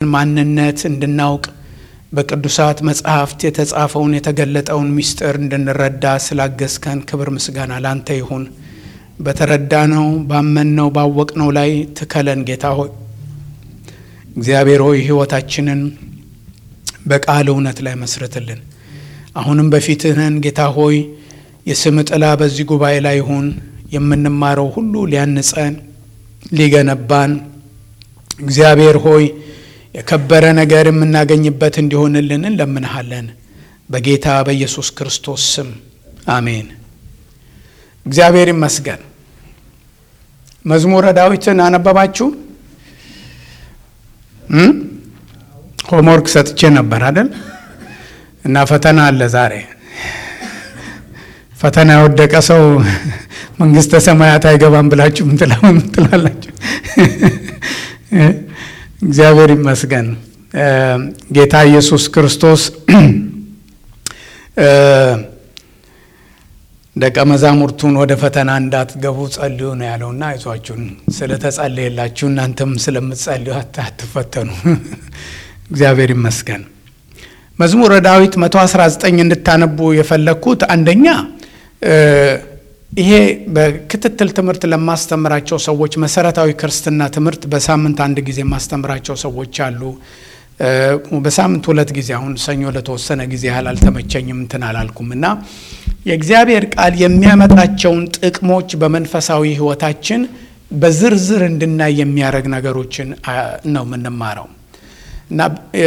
ማንነት እንድናውቅ በቅዱሳት መጽሐፍት የተጻፈውን የተገለጠውን ምስጢር እንድንረዳ ስላገዝከን ክብር ምስጋና ላንተ ይሁን። በተረዳነው ባመንነው ባወቅነው ላይ ትከለን ጌታ ሆይ እግዚአብሔር ሆይ ሕይወታችንን በቃል እውነት ላይ መስርትልን። አሁንም በፊትህ ነን ጌታ ሆይ የስም ጥላ በዚህ ጉባኤ ላይ ይሁን። የምንማረው ሁሉ ሊያንጸን ሊገነባን እግዚአብሔር ሆይ የከበረ ነገር የምናገኝበት እንዲሆንልን እንለምንሃለን። በጌታ በኢየሱስ ክርስቶስ ስም አሜን። እግዚአብሔር ይመስገን። መዝሙረ ዳዊትን አነበባችሁ? ሆምወርክ ሰጥቼ ነበር አይደል? እና ፈተና አለ ዛሬ። ፈተና የወደቀ ሰው መንግስተ ሰማያት አይገባም ብላችሁ ምን ትላላችሁ? እግዚአብሔር ይመስገን። ጌታ ኢየሱስ ክርስቶስ ደቀ መዛሙርቱን ወደ ፈተና እንዳትገቡ ጸልዩ ነው ያለውና አይዟችሁን ስለተጸለየላችሁ እናንተም ስለምትጸልዩ አትፈተኑ። እግዚአብሔር ይመስገን። መዝሙረ ዳዊት 119 እንድታነቡ የፈለግኩት አንደኛ ይሄ በክትትል ትምህርት ለማስተምራቸው ሰዎች መሰረታዊ ክርስትና ትምህርት በሳምንት አንድ ጊዜ የማስተምራቸው ሰዎች አሉ። በሳምንት ሁለት ጊዜ አሁን ሰኞ ለተወሰነ ጊዜ ያህል አልተመቸኝም እንትን አላልኩም እና የእግዚአብሔር ቃል የሚያመጣቸውን ጥቅሞች በመንፈሳዊ ሕይወታችን በዝርዝር እንድናይ የሚያደርግ ነገሮችን ነው የምንማረው እና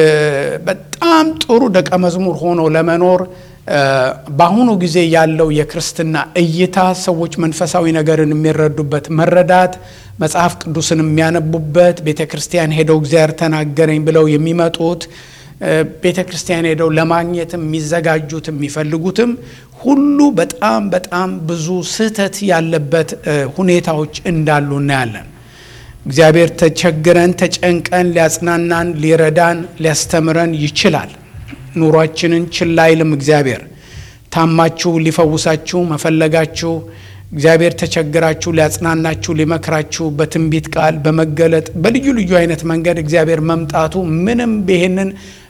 በጣም ጥሩ ደቀ መዝሙር ሆኖ ለመኖር በአሁኑ ጊዜ ያለው የክርስትና እይታ ሰዎች መንፈሳዊ ነገርን የሚረዱበት መረዳት፣ መጽሐፍ ቅዱስን የሚያነቡበት፣ ቤተ ክርስቲያን ሄደው እግዚአብሔር ተናገረኝ ብለው የሚመጡት ቤተ ክርስቲያን ሄደው ለማግኘት የሚዘጋጁት የሚፈልጉትም ሁሉ በጣም በጣም ብዙ ስህተት ያለበት ሁኔታዎች እንዳሉ እናያለን። እግዚአብሔር ተቸግረን ተጨንቀን ሊያጽናናን፣ ሊረዳን፣ ሊያስተምረን ይችላል። ኑሯችንን ችላ አይልም። እግዚአብሔር ታማችሁ ሊፈውሳችሁ መፈለጋችሁ እግዚአብሔር ተቸግራችሁ ሊያጽናናችሁ ሊመክራችሁ በትንቢት ቃል በመገለጥ በልዩ ልዩ አይነት መንገድ እግዚአብሔር መምጣቱ ምንም ይሄንን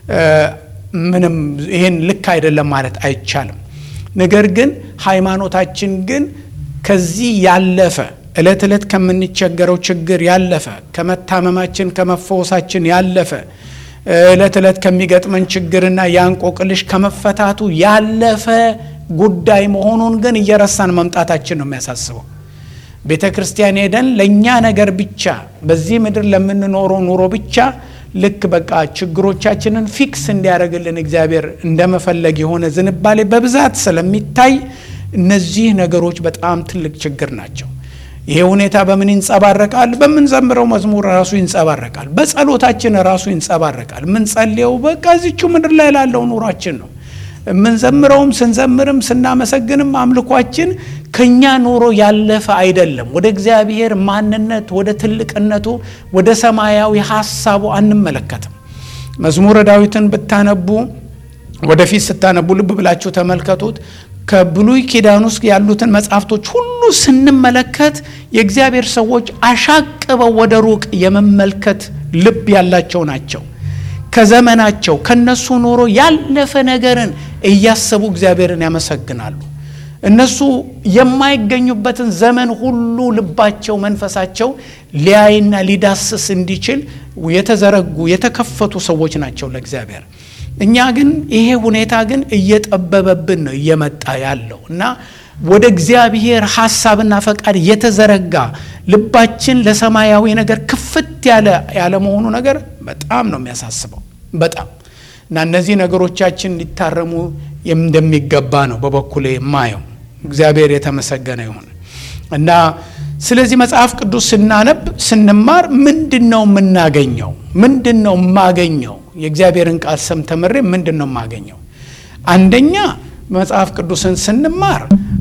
ምንም ይሄን ልክ አይደለም ማለት አይቻልም። ነገር ግን ሃይማኖታችን ግን ከዚህ ያለፈ ዕለት ዕለት ከምንቸገረው ችግር ያለፈ ከመታመማችን ከመፈወሳችን ያለፈ ዕለት ዕለት ከሚገጥመን ችግርና የእንቆቅልሽ ከመፈታቱ ያለፈ ጉዳይ መሆኑን ግን እየረሳን መምጣታችን ነው የሚያሳስበው። ቤተ ክርስቲያን ሄደን ለእኛ ነገር ብቻ በዚህ ምድር ለምንኖረው ኑሮ ብቻ ልክ በቃ ችግሮቻችንን ፊክስ እንዲያደርግልን እግዚአብሔር እንደመፈለግ የሆነ ዝንባሌ በብዛት ስለሚታይ እነዚህ ነገሮች በጣም ትልቅ ችግር ናቸው። ይሄ ሁኔታ በምን ይንጸባረቃል? በምንዘምረው መዝሙር ራሱ ይንጸባረቃል። በጸሎታችን ራሱ ይንጸባረቃል። ምንጸልየው በቃ እዚችው ምድር ላይ ላለው ኑሯችን ነው። የምንዘምረውም ስንዘምርም ስናመሰግንም አምልኳችን ከኛ ኑሮ ያለፈ አይደለም። ወደ እግዚአብሔር ማንነት፣ ወደ ትልቅነቱ፣ ወደ ሰማያዊ ሀሳቡ አንመለከትም። መዝሙረ ዳዊትን ብታነቡ ወደፊት ስታነቡ ልብ ብላችሁ ተመልከቱት። ከብሉይ ኪዳን ውስጥ ያሉትን መጽሐፍቶች ሁሉ ስንመለከት የእግዚአብሔር ሰዎች አሻቅበው ወደ ሩቅ የመመልከት ልብ ያላቸው ናቸው። ከዘመናቸው ከነሱ ኑሮ ያለፈ ነገርን እያሰቡ እግዚአብሔርን ያመሰግናሉ። እነሱ የማይገኙበትን ዘመን ሁሉ ልባቸው፣ መንፈሳቸው ሊያይና ሊዳስስ እንዲችል የተዘረጉ የተከፈቱ ሰዎች ናቸው ለእግዚአብሔር። እኛ ግን ይሄ ሁኔታ ግን እየጠበበብን ነው እየመጣ ያለው እና ወደ እግዚአብሔር ሐሳብና ፈቃድ የተዘረጋ ልባችን ለሰማያዊ ነገር ክፍት ያለ ያለመሆኑ ነገር በጣም ነው የሚያሳስበው። በጣም እና እነዚህ ነገሮቻችን ሊታረሙ እንደሚገባ ነው በበኩሌ የማየው። እግዚአብሔር የተመሰገነ ይሁን እና ስለዚህ መጽሐፍ ቅዱስ ስናነብ ስንማር ምንድን ነው የምናገኘው? ምንድን ነው የማገኘው? የእግዚአብሔርን ቃል ሰም ተምሬ ምንድን ነው የማገኘው? አንደኛ መጽሐፍ ቅዱስን ስንማር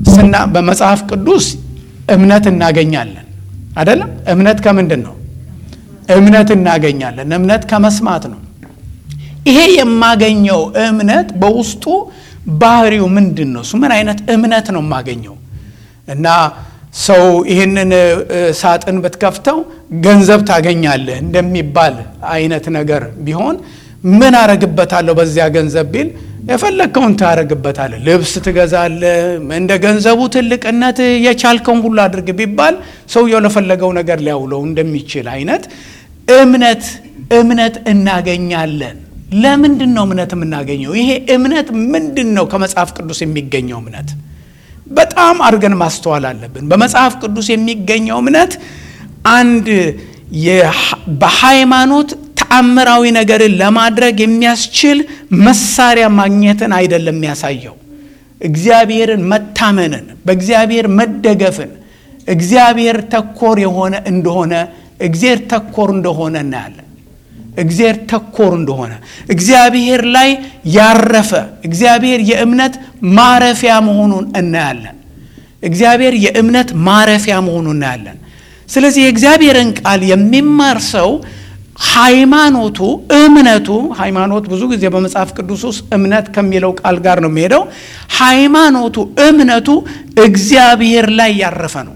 በመጽሐፍ ቅዱስ እምነት እናገኛለን። አይደለም? እምነት ከምንድን ነው? እምነት እናገኛለን። እምነት ከመስማት ነው። ይሄ የማገኘው እምነት በውስጡ ባህሪው ምንድን ነው? እሱ ምን አይነት እምነት ነው የማገኘው? እና ሰው ይህንን ሳጥን ብትከፍተው ገንዘብ ታገኛለህ እንደሚባል አይነት ነገር ቢሆን ምን አረግበታለሁ በዚያ ገንዘብ ቢል የፈለግከውን ታረግበታለህ። ልብስ ትገዛለህ። እንደ ገንዘቡ ትልቅነት የቻልከውን ሁሉ አድርግ ቢባል ሰውየው ለፈለገው ነገር ሊያውለው እንደሚችል አይነት እምነት እምነት እናገኛለን። ለምንድን ነው እምነት የምናገኘው? ይሄ እምነት ምንድን ነው? ከመጽሐፍ ቅዱስ የሚገኘው እምነት በጣም አድርገን ማስተዋል አለብን። በመጽሐፍ ቅዱስ የሚገኘው እምነት አንድ በሃይማኖት ተአምራዊ ነገርን ለማድረግ የሚያስችል መሳሪያ ማግኘትን አይደለም የሚያሳየው። እግዚአብሔርን መታመንን፣ በእግዚአብሔር መደገፍን፣ እግዚአብሔር ተኮር የሆነ እንደሆነ እግዚአብሔር ተኮር እንደሆነ እናያለን። እግዚአብሔር ተኮር እንደሆነ እግዚአብሔር ላይ ያረፈ እግዚአብሔር የእምነት ማረፊያ መሆኑን እናያለን። እግዚአብሔር የእምነት ማረፊያ መሆኑን እናያለን። ስለዚህ የእግዚአብሔርን ቃል የሚማር ሰው ሃይማኖቱ እምነቱ ሃይማኖት ብዙ ጊዜ በመጽሐፍ ቅዱስ ውስጥ እምነት ከሚለው ቃል ጋር ነው የሚሄደው። ሃይማኖቱ እምነቱ እግዚአብሔር ላይ ያረፈ ነው።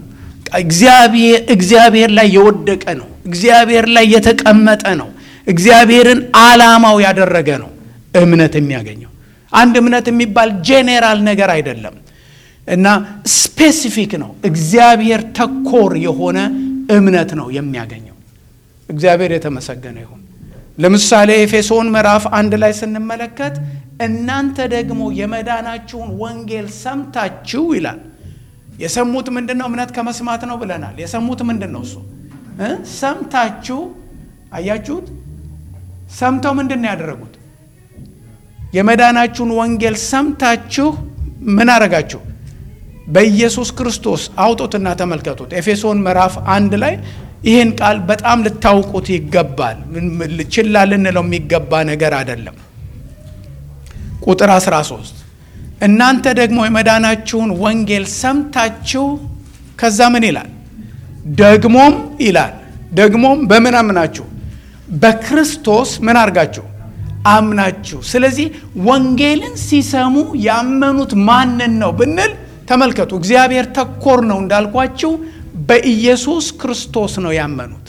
እግዚአብሔር ላይ የወደቀ ነው። እግዚአብሔር ላይ የተቀመጠ ነው። እግዚአብሔርን ዓላማው ያደረገ ነው እምነት የሚያገኘው። አንድ እምነት የሚባል ጄኔራል ነገር አይደለም እና ስፔሲፊክ ነው። እግዚአብሔር ተኮር የሆነ እምነት ነው የሚያገኘው። እግዚአብሔር የተመሰገነ ይሁን። ለምሳሌ ኤፌሶን ምዕራፍ አንድ ላይ ስንመለከት እናንተ ደግሞ የመዳናችሁን ወንጌል ሰምታችሁ ይላል። የሰሙት ምንድን ነው? እምነት ከመስማት ነው ብለናል። የሰሙት ምንድን ነው? እሱ ሰምታችሁ አያችሁት። ሰምተው ምንድን ነው ያደረጉት? የመዳናችሁን ወንጌል ሰምታችሁ ምን አረጋችሁ? በኢየሱስ ክርስቶስ አውጡትና ተመልከቱት። ኤፌሶን ምዕራፍ አንድ ላይ ይህን ቃል በጣም ልታውቁት ይገባል። ችላ ልንለው የሚገባ ነገር አይደለም። ቁጥር 13 እናንተ ደግሞ የመዳናችሁን ወንጌል ሰምታችሁ ከዛ ምን ይላል? ደግሞም ይላል ደግሞም በምን አምናችሁ? በክርስቶስ ምን አድርጋችሁ አምናችሁ። ስለዚህ ወንጌልን ሲሰሙ ያመኑት ማንን ነው ብንል ተመልከቱ። እግዚአብሔር ተኮር ነው እንዳልኳችሁ በኢየሱስ ክርስቶስ ነው ያመኑት።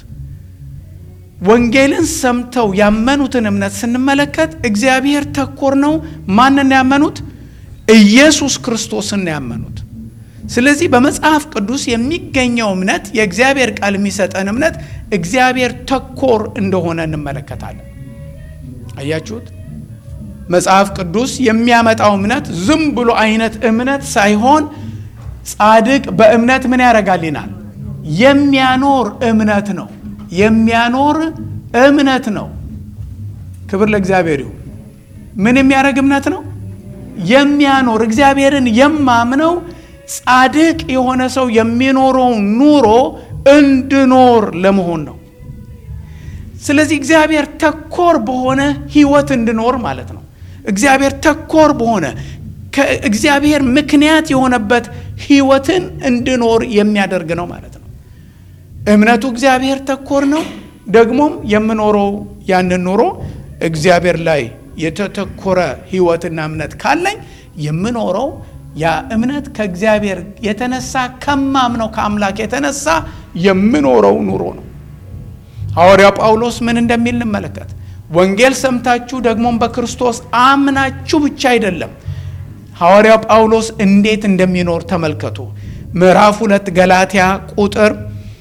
ወንጌልን ሰምተው ያመኑትን እምነት ስንመለከት እግዚአብሔር ተኮር ነው። ማንን ያመኑት? ኢየሱስ ክርስቶስን ነው ያመኑት። ስለዚህ በመጽሐፍ ቅዱስ የሚገኘው እምነት የእግዚአብሔር ቃል የሚሰጠን እምነት እግዚአብሔር ተኮር እንደሆነ እንመለከታለን። አያችሁት? መጽሐፍ ቅዱስ የሚያመጣው እምነት ዝም ብሎ አይነት እምነት ሳይሆን ጻድቅ በእምነት ምን ያደርጋል ይናል የሚያኖር እምነት ነው። የሚያኖር እምነት ነው። ክብር ለእግዚአብሔር ይሁን። ምን የሚያደርግ እምነት ነው? የሚያኖር እግዚአብሔርን የማምነው ጻድቅ የሆነ ሰው የሚኖረው ኑሮ እንድኖር ለመሆን ነው። ስለዚህ እግዚአብሔር ተኮር በሆነ ህይወት እንድኖር ማለት ነው። እግዚአብሔር ተኮር በሆነ እግዚአብሔር ምክንያት የሆነበት ህይወትን እንድኖር የሚያደርግ ነው ማለት ነው። እምነቱ እግዚአብሔር ተኮር ነው። ደግሞም የምኖረው ያንን ኑሮ እግዚአብሔር ላይ የተተኮረ ህይወትና እምነት ካለኝ የምኖረው ያ እምነት ከእግዚአብሔር የተነሳ ከማምነው ከአምላክ የተነሳ የምኖረው ኑሮ ነው። ሐዋርያው ጳውሎስ ምን እንደሚል እንመለከት። ወንጌል ሰምታችሁ ደግሞም በክርስቶስ አምናችሁ ብቻ አይደለም። ሐዋርያው ጳውሎስ እንዴት እንደሚኖር ተመልከቱ። ምዕራፍ ሁለት ገላትያ ቁጥር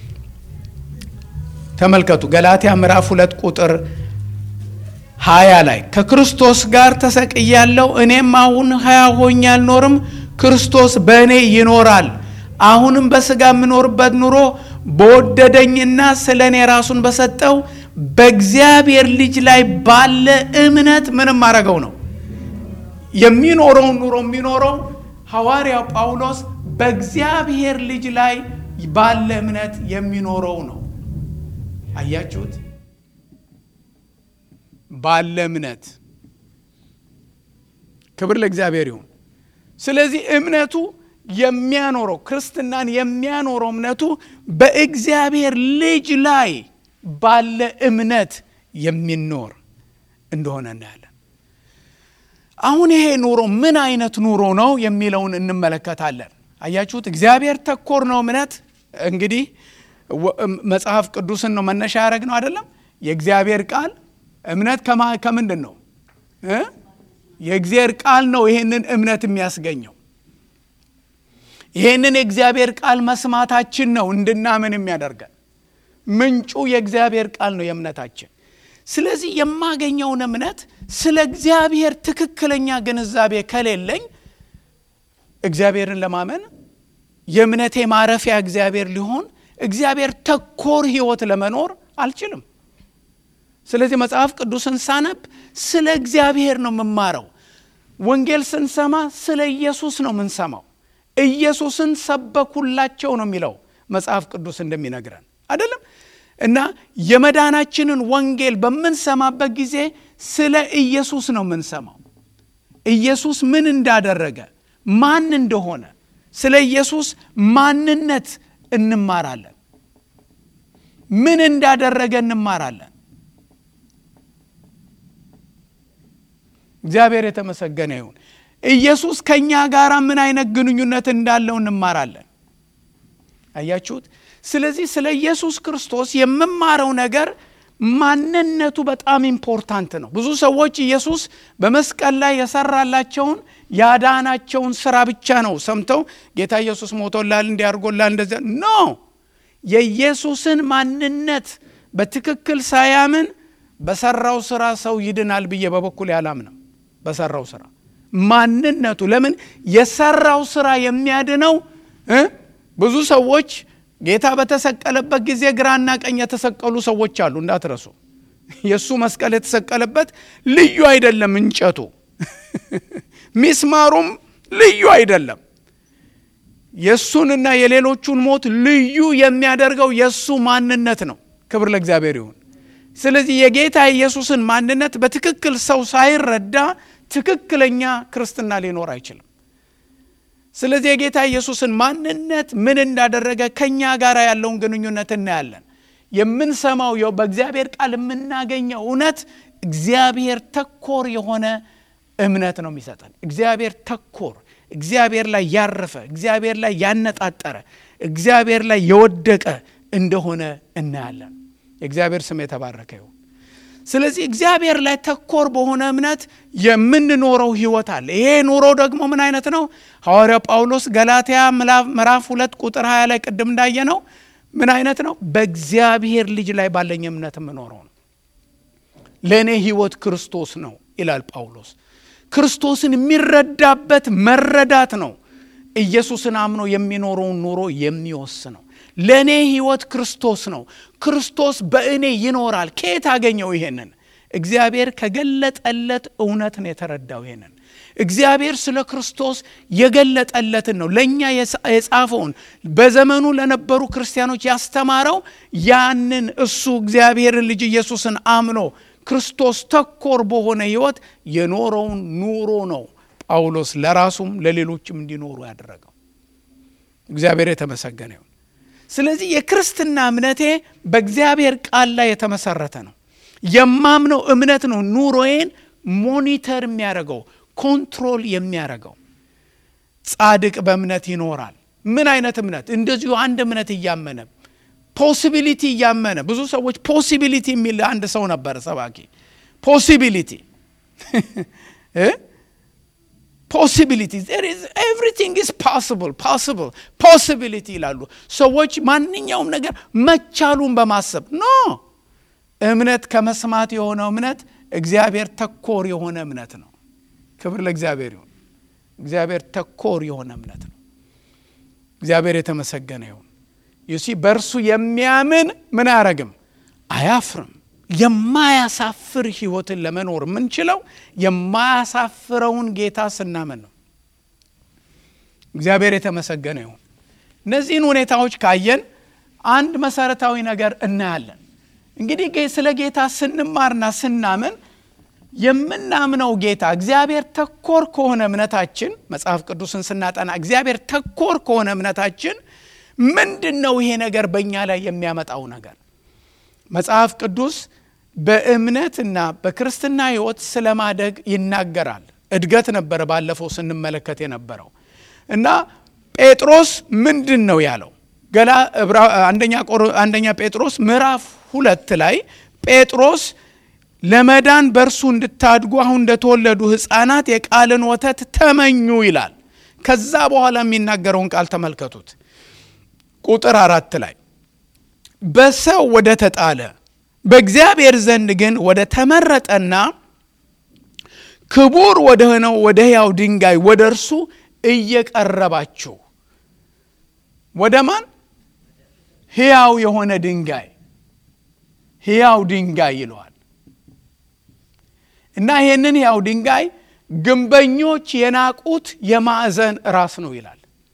ተመልከቱ። ገላትያ ምዕራፍ ሁለት ቁጥር ሀያ ላይ ከክርስቶስ ጋር ተሰቅያለሁ፣ እኔም አሁን ሕያው ሆኜ አልኖርም፣ ክርስቶስ በእኔ ይኖራል። አሁንም በሥጋ የምኖርበት ኑሮ በወደደኝና ስለ እኔ ራሱን በሰጠው በእግዚአብሔር ልጅ ላይ ባለ እምነት ምንም አረገው ነው የሚኖረውን ኑሮ የሚኖረው ሐዋርያው ጳውሎስ በእግዚአብሔር ልጅ ላይ ባለ እምነት የሚኖረው ነው። አያችሁት? ባለ እምነት ክብር ለእግዚአብሔር ይሁን። ስለዚህ እምነቱ የሚያኖረው ክርስትናን የሚያኖረው እምነቱ በእግዚአብሔር ልጅ ላይ ባለ እምነት የሚኖር እንደሆነ እናያለን። አሁን ይሄ ኑሮ ምን አይነት ኑሮ ነው የሚለውን እንመለከታለን። አያችሁት? እግዚአብሔር ተኮር ነው እምነት። እንግዲህ መጽሐፍ ቅዱስን ነው መነሻ ያደረግ ነው አይደለም። የእግዚአብሔር ቃል እምነት ከምንድን ነው? የእግዚአብሔር ቃል ነው ይሄንን እምነት የሚያስገኘው። ይሄንን የእግዚአብሔር ቃል መስማታችን ነው እንድናምን የሚያደርገን። ምንጩ የእግዚአብሔር ቃል ነው የእምነታችን። ስለዚህ የማገኘውን እምነት ስለ እግዚአብሔር ትክክለኛ ግንዛቤ ከሌለኝ እግዚአብሔርን ለማመን የእምነቴ ማረፊያ እግዚአብሔር ሊሆን እግዚአብሔር ተኮር ሕይወት ለመኖር አልችልም። ስለዚህ መጽሐፍ ቅዱስን ሳነብ ስለ እግዚአብሔር ነው የምማረው። ወንጌል ስንሰማ ስለ ኢየሱስ ነው የምንሰማው። ኢየሱስን ሰበኩላቸው ነው የሚለው መጽሐፍ ቅዱስ እንደሚነግረን አይደለም። እና የመዳናችንን ወንጌል በምንሰማበት ጊዜ ስለ ኢየሱስ ነው የምንሰማው። ኢየሱስ ምን እንዳደረገ፣ ማን እንደሆነ፣ ስለ ኢየሱስ ማንነት እንማራለን። ምን እንዳደረገ እንማራለን። እግዚአብሔር የተመሰገነ ይሁን። ኢየሱስ ከእኛ ጋር ምን አይነት ግንኙነት እንዳለው እንማራለን። አያችሁት? ስለዚህ ስለ ኢየሱስ ክርስቶስ የምማረው ነገር ማንነቱ በጣም ኢምፖርታንት ነው። ብዙ ሰዎች ኢየሱስ በመስቀል ላይ የሰራላቸውን ያዳናቸውን ስራ ብቻ ነው ሰምተው ጌታ ኢየሱስ ሞቶላል፣ እንዲያርጎላል፣ እንደዚያ ኖ የኢየሱስን ማንነት በትክክል ሳያምን በሰራው ስራ ሰው ይድናል ብዬ በበኩል ያላምንም። በሰራው ስራ ማንነቱ ለምን የሰራው ስራ የሚያድነው ብዙ ሰዎች ጌታ በተሰቀለበት ጊዜ ግራና ቀኝ የተሰቀሉ ሰዎች አሉ፣ እንዳትረሱ። የእሱ መስቀል የተሰቀለበት ልዩ አይደለም፣ እንጨቱ ሚስማሩም ልዩ አይደለም። የእሱንና የሌሎቹን ሞት ልዩ የሚያደርገው የእሱ ማንነት ነው። ክብር ለእግዚአብሔር ይሁን። ስለዚህ የጌታ ኢየሱስን ማንነት በትክክል ሰው ሳይረዳ ትክክለኛ ክርስትና ሊኖር አይችልም። ስለዚህ የጌታ ኢየሱስን ማንነት ምን እንዳደረገ ከእኛ ጋር ያለውን ግንኙነት እናያለን። የምንሰማው በእግዚአብሔር ቃል የምናገኘው እውነት እግዚአብሔር ተኮር የሆነ እምነት ነው የሚሰጠን። እግዚአብሔር ተኮር፣ እግዚአብሔር ላይ ያረፈ፣ እግዚአብሔር ላይ ያነጣጠረ፣ እግዚአብሔር ላይ የወደቀ እንደሆነ እናያለን። የእግዚአብሔር ስም የተባረከ ይሁን። ስለዚህ እግዚአብሔር ላይ ተኮር በሆነ እምነት የምንኖረው ህይወት አለ። ይሄ ኑሮ ደግሞ ምን አይነት ነው? ሐዋርያው ጳውሎስ ገላትያ ምዕራፍ ሁለት ቁጥር 20 ላይ ቅድም እንዳየ ነው ምን አይነት ነው? በእግዚአብሔር ልጅ ላይ ባለኝ እምነት የምኖረው ነው። ለእኔ ህይወት ክርስቶስ ነው ይላል ጳውሎስ። ክርስቶስን የሚረዳበት መረዳት ነው ኢየሱስን አምኖ የሚኖረውን ኑሮ የሚወስነው። ለእኔ ህይወት ክርስቶስ ነው። ክርስቶስ በእኔ ይኖራል። ከየት አገኘው? ይሄንን እግዚአብሔር ከገለጠለት እውነት ነው የተረዳው። ይሄንን እግዚአብሔር ስለ ክርስቶስ የገለጠለትን ነው ለእኛ የጻፈውን በዘመኑ ለነበሩ ክርስቲያኖች ያስተማረው ያንን እሱ እግዚአብሔርን ልጅ ኢየሱስን አምኖ ክርስቶስ ተኮር በሆነ ህይወት የኖረውን ኑሮ ነው ጳውሎስ ለራሱም ለሌሎችም እንዲኖሩ ያደረገው። እግዚአብሔር የተመሰገነ ይሁን። ስለዚህ የክርስትና እምነቴ በእግዚአብሔር ቃል ላይ የተመሰረተ ነው። የማምነው እምነት ነው ኑሮዬን ሞኒተር የሚያደርገው ኮንትሮል የሚያደርገው። ጻድቅ በእምነት ይኖራል። ምን አይነት እምነት? እንደዚሁ አንድ እምነት እያመነ ፖሲቢሊቲ እያመነ ብዙ ሰዎች ፖሲቢሊቲ የሚል አንድ ሰው ነበረ ሰባኪ ፖሲቢሊቲ ፖሲቢሊቲ ኤቭሪቲንግ ኢዝ ፓስብል ፓስብል ፖሲቢሊቲ ይላሉ ሰዎች ማንኛውም ነገር መቻሉን በማሰብ ኖ እምነት ከመስማት የሆነው እምነት እግዚአብሔር ተኮር የሆነ እምነት ነው ክብር ለእግዚአብሔር ይሁን እግዚአብሔር ተኮር የሆነ እምነት ነው እግዚአብሔር የተመሰገነ ይሁን ዩሲ በእርሱ የሚያምን ምን አያረግም አያፍርም የማያሳፍር ህይወትን ለመኖር የምንችለው የማያሳፍረውን ጌታ ስናምን ነው። እግዚአብሔር የተመሰገነ ይሁን። እነዚህን ሁኔታዎች ካየን አንድ መሰረታዊ ነገር እናያለን። እንግዲህ ስለ ጌታ ስንማርና ስናምን የምናምነው ጌታ እግዚአብሔር ተኮር ከሆነ እምነታችን መጽሐፍ ቅዱስን ስናጠና እግዚአብሔር ተኮር ከሆነ እምነታችን ምንድን ነው ይሄ ነገር በእኛ ላይ የሚያመጣው ነገር? መጽሐፍ ቅዱስ በእምነትና በክርስትና ህይወት ስለማደግ ይናገራል። እድገት ነበረ ባለፈው ስንመለከት የነበረው እና ጴጥሮስ ምንድን ነው ያለው? ገላ አንደኛ ጴጥሮስ ምዕራፍ ሁለት ላይ ጴጥሮስ ለመዳን በእርሱ እንድታድጉ አሁን እንደተወለዱ ሕፃናት የቃልን ወተት ተመኙ ይላል። ከዛ በኋላ የሚናገረውን ቃል ተመልከቱት። ቁጥር አራት ላይ በሰው ወደ ተጣለ በእግዚአብሔር ዘንድ ግን ወደ ተመረጠና ክቡር ወደ ሆነው ወደ ሕያው ድንጋይ ወደ እርሱ እየቀረባችሁ ወደ ማን ሕያው የሆነ ድንጋይ ሕያው ድንጋይ ይለዋል እና ይህንን ሕያው ድንጋይ ግንበኞች የናቁት የማዕዘን ራስ ነው ይላል።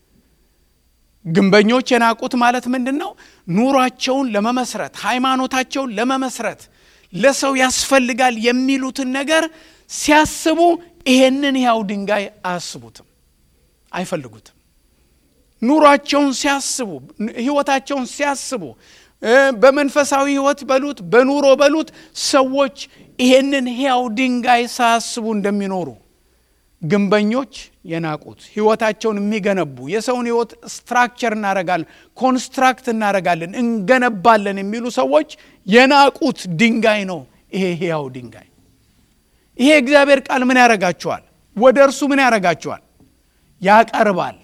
ግንበኞች የናቁት ማለት ምንድን ነው? ኑሯቸውን ለመመስረት ሃይማኖታቸውን ለመመስረት ለሰው ያስፈልጋል የሚሉትን ነገር ሲያስቡ ይሄንን ሕያው ድንጋይ አያስቡትም፣ አይፈልጉትም። ኑሯቸውን ሲያስቡ ህይወታቸውን ሲያስቡ በመንፈሳዊ ህይወት በሉት በኑሮ በሉት ሰዎች ይሄንን ሕያው ድንጋይ ሳያስቡ እንደሚኖሩ ግንበኞች የናቁት ህይወታቸውን የሚገነቡ የሰውን ህይወት ስትራክቸር እናረጋለን፣ ኮንስትራክት እናረጋለን፣ እንገነባለን የሚሉ ሰዎች የናቁት ድንጋይ ነው ይሄ ሕያው ድንጋይ። ይሄ እግዚአብሔር ቃል ምን ያረጋችኋል? ወደ እርሱ ምን ያረጋችኋል? ያቀርባል።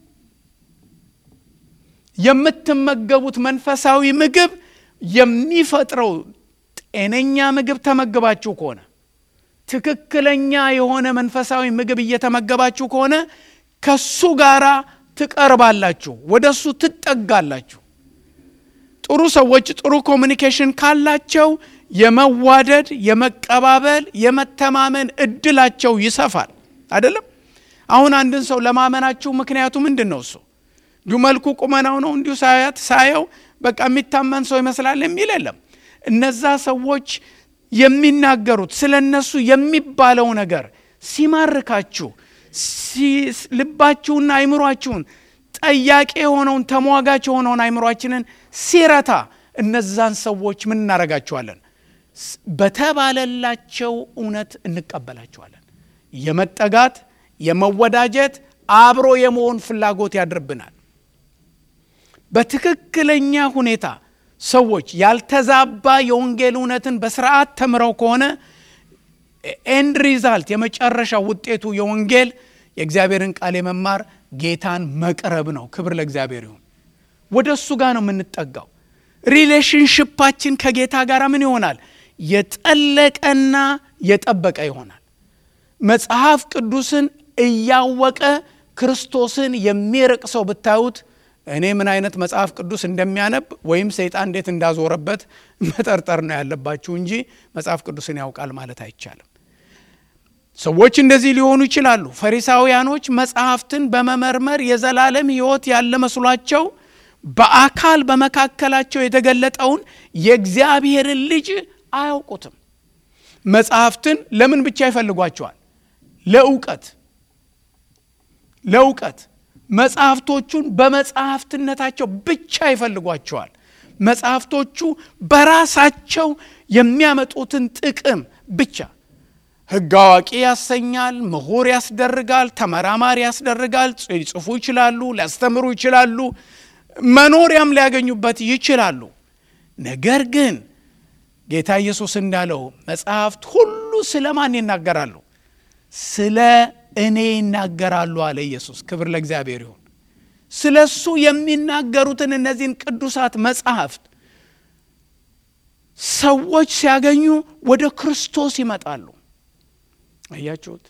የምትመገቡት መንፈሳዊ ምግብ የሚፈጥረው ጤነኛ ምግብ ተመግባችሁ ከሆነ ትክክለኛ የሆነ መንፈሳዊ ምግብ እየተመገባችሁ ከሆነ ከሱ ጋራ ትቀርባላችሁ፣ ወደ እሱ ትጠጋላችሁ። ጥሩ ሰዎች ጥሩ ኮሚኒኬሽን ካላቸው የመዋደድ የመቀባበል የመተማመን እድላቸው ይሰፋል። አይደለም? አሁን አንድን ሰው ለማመናችሁ ምክንያቱ ምንድን ነው? እሱ እንዲሁ መልኩ ቁመናው ነው እንዲሁ ሳያት ሳየው በቃ የሚታመን ሰው ይመስላል የሚል የለም። እነዛ ሰዎች የሚናገሩት ስለ እነሱ የሚባለው ነገር ሲማርካችሁ ልባችሁና አይምሯችሁን ጠያቂ የሆነውን ተሟጋች የሆነውን አይምሯችንን ሲረታ እነዛን ሰዎች ምን እናረጋቸዋለን? በተባለላቸው እውነት እንቀበላቸዋለን። የመጠጋት የመወዳጀት አብሮ የመሆን ፍላጎት ያድርብናል። በትክክለኛ ሁኔታ ሰዎች ያልተዛባ የወንጌል እውነትን በስርዓት ተምረው ከሆነ ኤንድ ሪዛልት የመጨረሻ ውጤቱ የወንጌል የእግዚአብሔርን ቃል የመማር ጌታን መቅረብ ነው። ክብር ለእግዚአብሔር ይሁን። ወደ እሱ ጋር ነው የምንጠጋው። ሪሌሽንሽፓችን ከጌታ ጋር ምን ይሆናል? የጠለቀና የጠበቀ ይሆናል። መጽሐፍ ቅዱስን እያወቀ ክርስቶስን የሚርቅ ሰው ብታዩት እኔ ምን አይነት መጽሐፍ ቅዱስ እንደሚያነብ ወይም ሰይጣን እንዴት እንዳዞረበት መጠርጠር ነው ያለባችሁ እንጂ መጽሐፍ ቅዱስን ያውቃል ማለት አይቻልም። ሰዎች እንደዚህ ሊሆኑ ይችላሉ። ፈሪሳውያኖች መጽሐፍትን በመመርመር የዘላለም ሕይወት ያለ መስሏቸው በአካል በመካከላቸው የተገለጠውን የእግዚአብሔርን ልጅ አያውቁትም። መጽሐፍትን ለምን ብቻ ይፈልጓቸዋል? ለእውቀት ለእውቀት መጽሐፍቶቹን በመጽሐፍትነታቸው ብቻ ይፈልጓቸዋል። መጽሐፍቶቹ በራሳቸው የሚያመጡትን ጥቅም ብቻ ሕግ አዋቂ ያሰኛል፣ ምሁር ያስደርጋል፣ ተመራማሪ ያስደርጋል። ሊጽፉ ይችላሉ፣ ሊያስተምሩ ይችላሉ፣ መኖሪያም ሊያገኙበት ይችላሉ። ነገር ግን ጌታ ኢየሱስ እንዳለው መጽሐፍት ሁሉ ስለ ማን ይናገራሉ? ስለ እኔ ይናገራሉ አለ ኢየሱስ። ክብር ለእግዚአብሔር ይሁን። ስለ እሱ የሚናገሩትን እነዚህን ቅዱሳት መጽሐፍት ሰዎች ሲያገኙ ወደ ክርስቶስ ይመጣሉ። አያችሁት?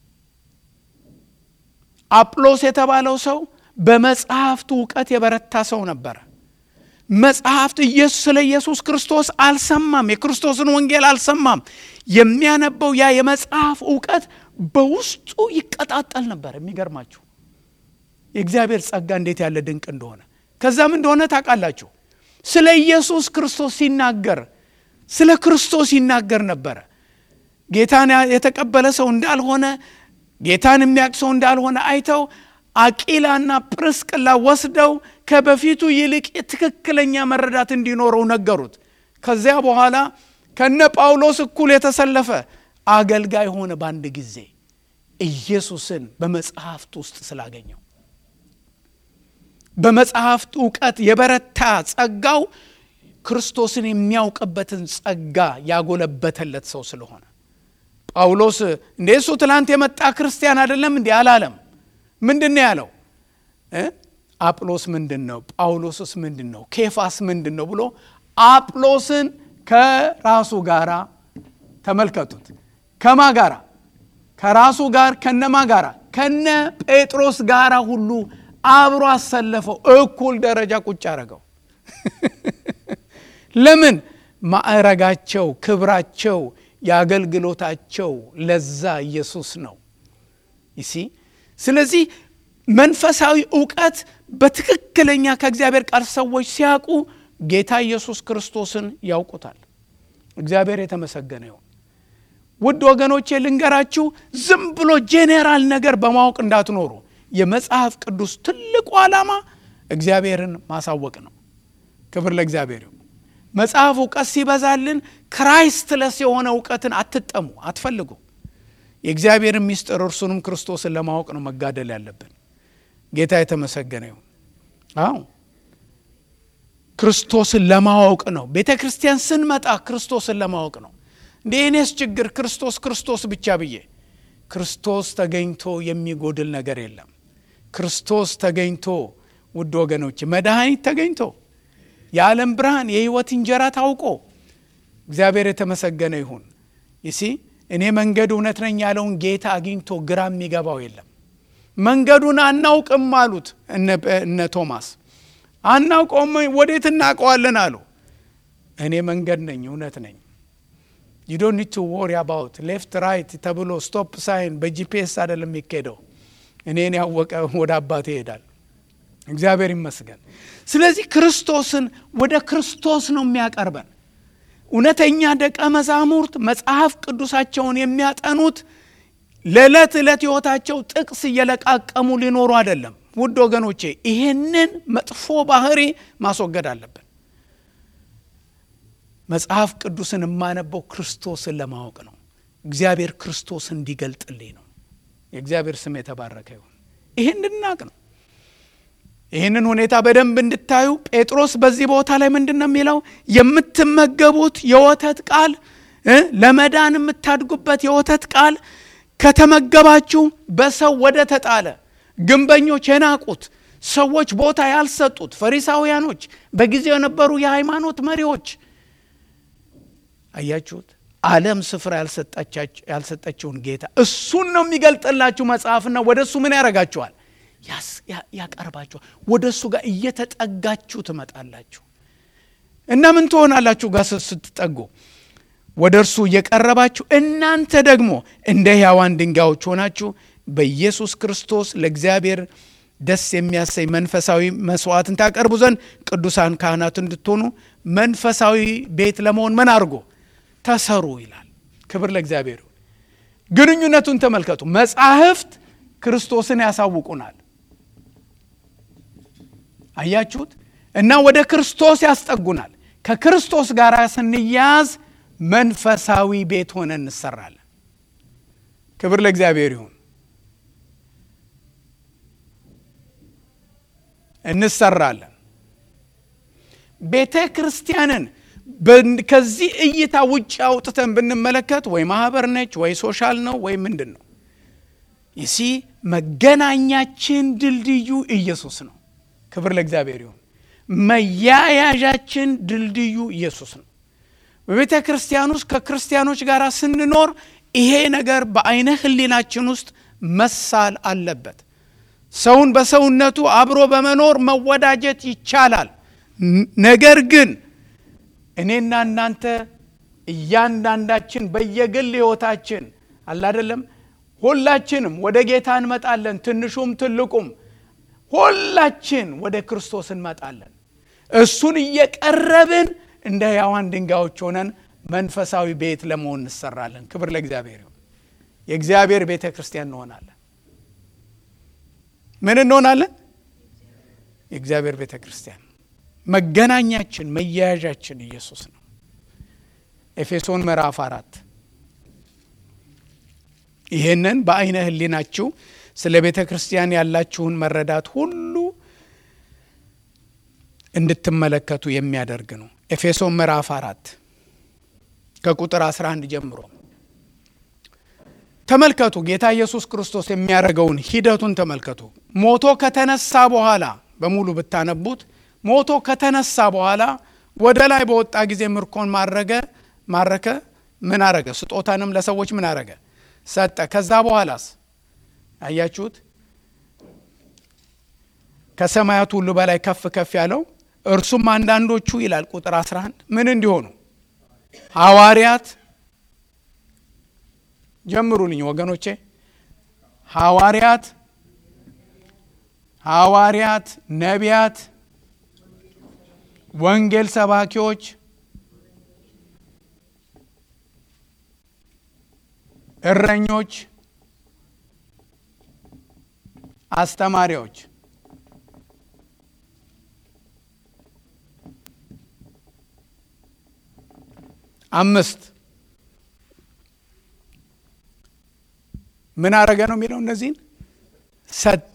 አጵሎስ የተባለው ሰው በመጽሐፍቱ እውቀት የበረታ ሰው ነበረ። መጽሐፍት ኢየሱስ ስለ ኢየሱስ ክርስቶስ አልሰማም፣ የክርስቶስን ወንጌል አልሰማም። የሚያነበው ያ የመጽሐፍ እውቀት በውስጡ ይቀጣጠል ነበር። የሚገርማችሁ የእግዚአብሔር ጸጋ እንዴት ያለ ድንቅ እንደሆነ። ከዛም እንደሆነ ታውቃላችሁ፣ ስለ ኢየሱስ ክርስቶስ ሲናገር ስለ ክርስቶስ ይናገር ነበረ። ጌታን የተቀበለ ሰው እንዳልሆነ ጌታን የሚያውቅ ሰው እንዳልሆነ አይተው አቂላና ጵርስቅላ ወስደው ከበፊቱ ይልቅ ትክክለኛ መረዳት እንዲኖረው ነገሩት። ከዚያ በኋላ ከነ ጳውሎስ እኩል የተሰለፈ አገልጋይ ሆነ። በአንድ ጊዜ ኢየሱስን በመጽሐፍት ውስጥ ስላገኘው በመጽሐፍት እውቀት የበረታ ጸጋው ክርስቶስን የሚያውቅበትን ጸጋ ያጎለበተለት ሰው ስለሆነ ጳውሎስ እንደ እሱ ትላንት የመጣ ክርስቲያን አይደለም እንዲህ አላለም። ምንድን ነው ያለው? አጵሎስ ምንድን ነው? ጳውሎስስ ምንድን ነው? ኬፋስ ምንድን ነው ብሎ አጵሎስን ከራሱ ጋር ተመልከቱት። ከማ ጋራ? ከራሱ ጋር ከነማ ጋራ? ከነ ጴጥሮስ ጋራ ሁሉ አብሮ አሰለፈው። እኩል ደረጃ ቁጭ አረገው። ለምን? ማዕረጋቸው፣ ክብራቸው፣ የአገልግሎታቸው ለዛ ኢየሱስ ነው ይሲ ስለዚህ መንፈሳዊ እውቀት በትክክለኛ ከእግዚአብሔር ቃል ሰዎች ሲያውቁ ጌታ ኢየሱስ ክርስቶስን ያውቁታል። እግዚአብሔር የተመሰገነ ይሁን። ውድ ወገኖቼ ልንገራችሁ፣ ዝም ብሎ ጄኔራል ነገር በማወቅ እንዳትኖሩ። የመጽሐፍ ቅዱስ ትልቁ ዓላማ እግዚአብሔርን ማሳወቅ ነው። ክብር ለእግዚአብሔር ይሁን። መጽሐፍ እውቀት ሲበዛልን ክራይስትለስ የሆነ እውቀትን አትጠሙ፣ አትፈልጉ። የእግዚአብሔርን ምስጢር እርሱንም ክርስቶስን ለማወቅ ነው መጋደል ያለብን። ጌታ የተመሰገነ ይሁን። አዎ ክርስቶስን ለማወቅ ነው። ቤተ ክርስቲያን ስንመጣ ክርስቶስን ለማወቅ ነው። እንደ እኔስ ችግር ክርስቶስ ክርስቶስ ብቻ ብዬ ክርስቶስ ተገኝቶ የሚጎድል ነገር የለም። ክርስቶስ ተገኝቶ ውድ ወገኖች መድኃኒት ተገኝቶ የዓለም ብርሃን የሕይወት እንጀራ ታውቆ እግዚአብሔር የተመሰገነ ይሁን። ይሲ እኔ መንገድ እውነት ነኝ ያለውን ጌታ አግኝቶ ግራ የሚገባው የለም። መንገዱን አናውቅም አሉት እነ ቶማስ። አናውቀውም፣ ወዴት እናውቀዋለን አሉ። እኔ መንገድ ነኝ እውነት ነኝ። ዩ ዶንት ኒድ ቱ ወሪ አባውት ሌፍት ራይት ተብሎ ስቶፕ ሳይን በጂፒኤስ አይደለም የሚካሄደው። እኔን ያወቀ ወደ አባቴ ይሄዳል። እግዚአብሔር ይመስገን። ስለዚህ ክርስቶስን ወደ ክርስቶስ ነው የሚያቀርበን። እውነተኛ ደቀ መዛሙርት መጽሐፍ ቅዱሳቸውን የሚያጠኑት ለዕለት ዕለት ሕይወታቸው ጥቅስ እየለቃቀሙ ሊኖሩ አይደለም። ውድ ወገኖቼ ይህንን መጥፎ ባህሪ ማስወገድ አለብን። መጽሐፍ ቅዱስን የማነበው ክርስቶስን ለማወቅ ነው። እግዚአብሔር ክርስቶስ እንዲገልጥልኝ ነው። የእግዚአብሔር ስም የተባረከ ይሁን። ይህን እንድናቅ ነው። ይህንን ሁኔታ በደንብ እንድታዩ ጴጥሮስ በዚህ ቦታ ላይ ምንድን ነው የሚለው? የምትመገቡት የወተት ቃል ለመዳን የምታድጉበት የወተት ቃል ከተመገባችሁ በሰው ወደ ተጣለ ግንበኞች የናቁት ሰዎች ቦታ ያልሰጡት ፈሪሳውያኖች፣ በጊዜው የነበሩ የሃይማኖት መሪዎች አያችሁት። ዓለም ስፍራ ያልሰጠችውን ጌታ እሱን ነው የሚገልጥላችሁ መጽሐፍና ወደ እሱ ምን ያደርጋችኋል? ያቀርባችኋል። ወደ እሱ ጋር እየተጠጋችሁ ትመጣላችሁ እና ምን ትሆናላችሁ? ጋር ስትጠጉ ወደ እርሱ እየቀረባችሁ እናንተ ደግሞ እንደ ሕያዋን ድንጋዮች ሆናችሁ በኢየሱስ ክርስቶስ ለእግዚአብሔር ደስ የሚያሰኝ መንፈሳዊ መስዋዕትን ታቀርቡ ዘንድ ቅዱሳን ካህናት እንድትሆኑ መንፈሳዊ ቤት ለመሆን ምን አድርጎ ተሰሩ ይላል። ክብር ለእግዚአብሔር። ግንኙነቱን ተመልከቱ። መጻሕፍት ክርስቶስን ያሳውቁናል። አያችሁት? እና ወደ ክርስቶስ ያስጠጉናል። ከክርስቶስ ጋር ስንያዝ መንፈሳዊ ቤት ሆነን እንሰራለን። ክብር ለእግዚአብሔር ይሁን። እንሰራለን። ቤተ ክርስቲያንን ከዚህ እይታ ውጭ አውጥተን ብንመለከት ወይ ማህበር ነች ወይ ሶሻል ነው ወይ ምንድን ነው? ይሲ መገናኛችን ድልድዩ ኢየሱስ ነው። ክብር ለእግዚአብሔር ይሁን። መያያዣችን ድልድዩ ኢየሱስ ነው። በቤተ ክርስቲያን ውስጥ ከክርስቲያኖች ጋር ስንኖር ይሄ ነገር በአይነ ሕሊናችን ውስጥ መሳል አለበት። ሰውን በሰውነቱ አብሮ በመኖር መወዳጀት ይቻላል። ነገር ግን እኔና እናንተ እያንዳንዳችን በየግል ሕይወታችን አላደለም ሁላችንም ወደ ጌታ እንመጣለን። ትንሹም ትልቁም ሁላችን ወደ ክርስቶስ እንመጣለን። እሱን እየቀረብን እንደ ሕያዋን ድንጋዮች ሆነን መንፈሳዊ ቤት ለመሆን እንሰራለን። ክብር ለእግዚአብሔር ይሁን። የእግዚአብሔር ቤተ ክርስቲያን እንሆናለን። ምን እንሆናለን? የእግዚአብሔር ቤተ ክርስቲያን። መገናኛችን መያያዣችን ኢየሱስ ነው። ኤፌሶን ምዕራፍ አራት ይህንን በአይነ ህሊናችሁ ስለ ቤተ ክርስቲያን ያላችሁን መረዳት ሁሉ እንድትመለከቱ የሚያደርግ ነው። ኤፌሶን ምዕራፍ አራት ከቁጥር 11 ጀምሮ ተመልከቱ። ጌታ ኢየሱስ ክርስቶስ የሚያደርገውን ሂደቱን ተመልከቱ። ሞቶ ከተነሳ በኋላ በሙሉ ብታነቡት ሞቶ ከተነሳ በኋላ ወደ ላይ በወጣ ጊዜ ምርኮን ማረገ ማረከ ምን አረገ? ስጦታንም ለሰዎች ምን አረገ? ሰጠ። ከዛ በኋላስ አያችሁት? ከሰማያት ሁሉ በላይ ከፍ ከፍ ያለው እርሱም አንዳንዶቹ ይላል ቁጥር 11 ምን እንዲሆኑ ሐዋርያት ጀምሩልኝ ወገኖቼ ሐዋርያት ሐዋርያት ነቢያት ወንጌል ሰባኪዎች እረኞች አስተማሪዎች አምስት ምን አረገ ነው የሚለው እነዚህን ሰጠ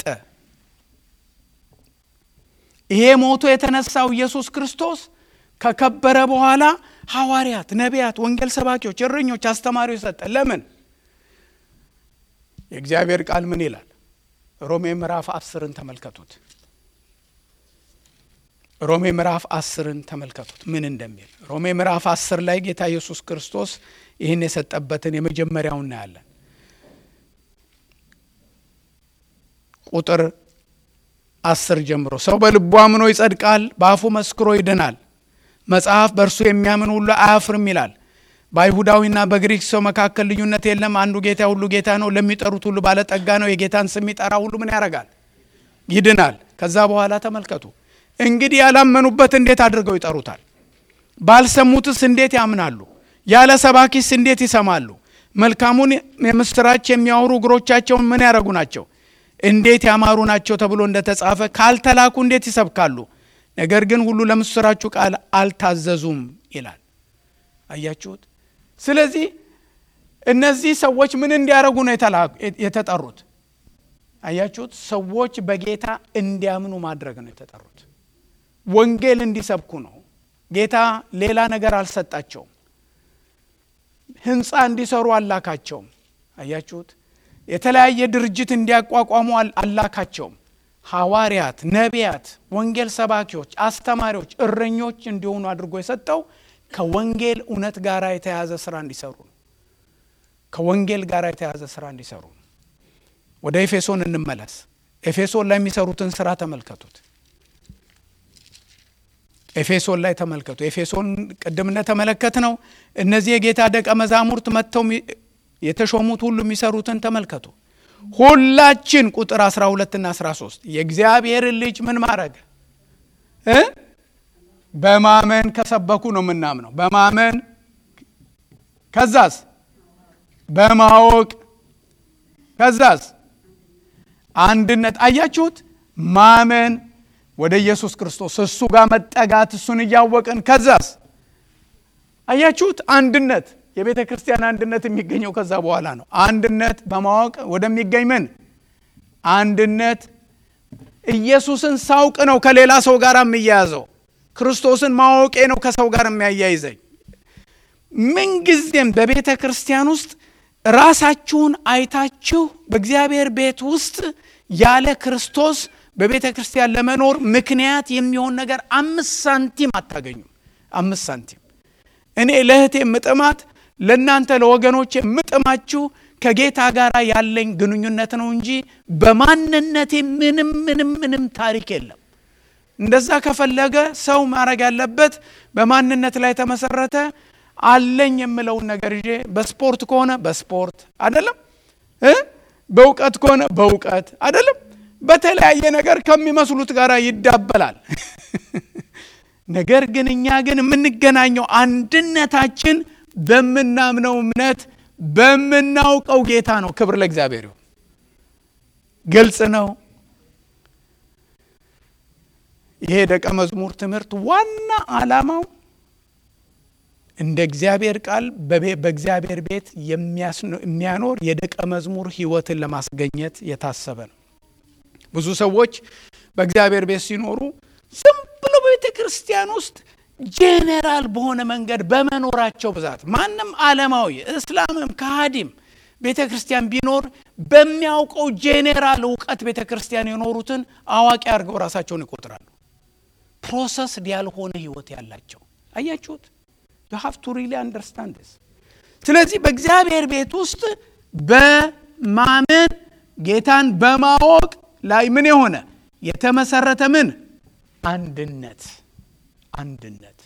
ይሄ ሞቶ የተነሳው ኢየሱስ ክርስቶስ ከከበረ በኋላ ሐዋርያት ነቢያት ወንጌል ሰባኪዎች እረኞች አስተማሪዎች ሰጠ ለምን የእግዚአብሔር ቃል ምን ይላል ሮሜ ምዕራፍ አስርን ተመልከቱት ሮሜ ምዕራፍ አስርን ተመልከቱት ምን እንደሚል ሮሜ ምዕራፍ አስር ላይ ጌታ ኢየሱስ ክርስቶስ ይህን የሰጠበትን የመጀመሪያው እናያለን ቁጥር አስር ጀምሮ ሰው በልቡ አምኖ ይጸድቃል በአፉ መስክሮ ይድናል መጽሐፍ በእርሱ የሚያምን ሁሉ አያፍርም ይላል በአይሁዳዊና በግሪክ ሰው መካከል ልዩነት የለም አንዱ ጌታ ሁሉ ጌታ ነው ለሚጠሩት ሁሉ ባለጠጋ ነው የጌታን ስም የሚጠራ ሁሉ ምን ያደርጋል ይድናል ከዛ በኋላ ተመልከቱ እንግዲህ ያላመኑበት እንዴት አድርገው ይጠሩታል ባልሰሙትስ እንዴት ያምናሉ ያለ ሰባኪስ እንዴት ይሰማሉ መልካሙን የምስራች የሚያወሩ እግሮቻቸውን ምን ያደረጉ ናቸው እንዴት ያማሩ ናቸው ተብሎ እንደተጻፈ ካልተላኩ እንዴት ይሰብካሉ ነገር ግን ሁሉ ለምስራችሁ ቃል አልታዘዙም ይላል አያችሁት ስለዚህ እነዚህ ሰዎች ምን እንዲያደርጉ ነው የተጠሩት አያችሁት ሰዎች በጌታ እንዲያምኑ ማድረግ ነው የተጠሩት ወንጌል እንዲሰብኩ ነው ጌታ ሌላ ነገር አልሰጣቸውም ህንፃ እንዲሰሩ አላካቸውም አያችሁት የተለያየ ድርጅት እንዲያቋቋሙ አላካቸውም ሐዋርያት ነቢያት ወንጌል ሰባኪዎች አስተማሪዎች እረኞች እንዲሆኑ አድርጎ የሰጠው ከወንጌል እውነት ጋር የተያዘ ስራ እንዲሰሩ ነው ከወንጌል ጋር የተያዘ ስራ እንዲሰሩ ነው ወደ ኤፌሶን እንመለስ ኤፌሶን ላይ የሚሰሩትን ስራ ተመልከቱት ኤፌሶን ላይ ተመልከቱ ኤፌሶን ቅድም እንደተመለከት ነው እነዚህ የጌታ ደቀ መዛሙርት መጥተው የተሾሙት ሁሉ የሚሰሩትን ተመልከቱ ሁላችን ቁጥር 12 ና 13 የእግዚአብሔርን ልጅ ምን ማድረግ እ በማመን ከሰበኩ ነው የምናምነው በማመን ከዛስ በማወቅ ከዛስ አንድነት አያችሁት ማመን ወደ ኢየሱስ ክርስቶስ እሱ ጋር መጠጋት እሱን እያወቅን ከዛስ አያችሁት አንድነት የቤተ ክርስቲያን አንድነት የሚገኘው ከዛ በኋላ ነው አንድነት በማወቅ ወደሚገኝ ምን አንድነት ኢየሱስን ሳውቅ ነው ከሌላ ሰው ጋር የሚያያዘው ክርስቶስን ማወቄ ነው ከሰው ጋር የሚያያይዘኝ ምንጊዜም በቤተ ክርስቲያን ውስጥ ራሳችሁን አይታችሁ በእግዚአብሔር ቤት ውስጥ ያለ ክርስቶስ በቤተ ክርስቲያን ለመኖር ምክንያት የሚሆን ነገር አምስት ሳንቲም አታገኙም አምስት ሳንቲም እኔ ለእህቴ ምጥማት ለእናንተ ለወገኖች የምጥማችሁ ከጌታ ጋር ያለኝ ግንኙነት ነው እንጂ በማንነቴ ምንም ምንም ምንም ታሪክ የለም እንደዛ ከፈለገ ሰው ማድረግ ያለበት በማንነት ላይ ተመሰረተ አለኝ የምለውን ነገር ይዤ በስፖርት ከሆነ በስፖርት አደለም በእውቀት ከሆነ በእውቀት አደለም በተለያየ ነገር ከሚመስሉት ጋር ይዳበላል ነገር ግን እኛ ግን የምንገናኘው አንድነታችን በምናምነው እምነት በምናውቀው ጌታ ነው ክብር ለእግዚአብሔር ይሁን ግልጽ ነው ይሄ ደቀ መዝሙር ትምህርት ዋና አላማው እንደ እግዚአብሔር ቃል በእግዚአብሔር ቤት የሚያኖር የደቀ መዝሙር ህይወትን ለማስገኘት የታሰበ ነው ብዙ ሰዎች በእግዚአብሔር ቤት ሲኖሩ ዝም ብሎ በቤተ ክርስቲያን ውስጥ ጄኔራል በሆነ መንገድ በመኖራቸው ብዛት ማንም ዓለማዊ እስላምም ከሃዲም ቤተ ክርስቲያን ቢኖር በሚያውቀው ጄኔራል እውቀት ቤተ ክርስቲያን የኖሩትን አዋቂ አድርገው ራሳቸውን ይቆጥራሉ። ፕሮሰስድ ያልሆነ ህይወት ያላቸው አያችሁት። ዩ ሃቭ ቱ ሪሊ አንደርስታንድ ስ ስለዚህ በእግዚአብሔር ቤት ውስጥ በማመን ጌታን በማወቅ ላይ ምን የሆነ የተመሰረተ ምን አንድነት አንድነት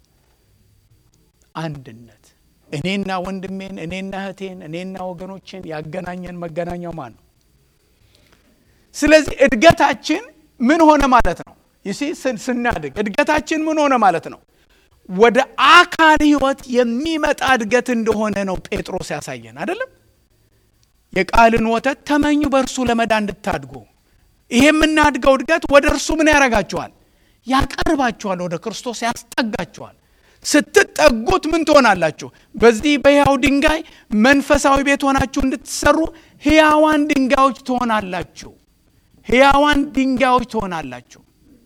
አንድነት እኔና ወንድሜን እኔና እህቴን እኔና ወገኖችን ያገናኘን መገናኛው ማን ነው? ስለዚህ እድገታችን ምን ሆነ ማለት ነው? ይሲ ስናድግ እድገታችን ምን ሆነ ማለት ነው? ወደ አካል ህይወት የሚመጣ እድገት እንደሆነ ነው ጴጥሮስ ያሳየን አይደለም? የቃልን ወተት ተመኙ በእርሱ ለመዳን እንድታድጉ። ይሄ የምናድገው እድገት ወደ እርሱ ምን ያደርጋችኋል? ያቀርባችኋል፣ ወደ ክርስቶስ ያስጠጋችኋል። ስትጠጉት ምን ትሆናላችሁ? በዚህ በሕያው ድንጋይ መንፈሳዊ ቤት ሆናችሁ እንድትሰሩ ሕያዋን ድንጋዮች ትሆናላችሁ። ሕያዋን ድንጋዮች ትሆናላችሁ፣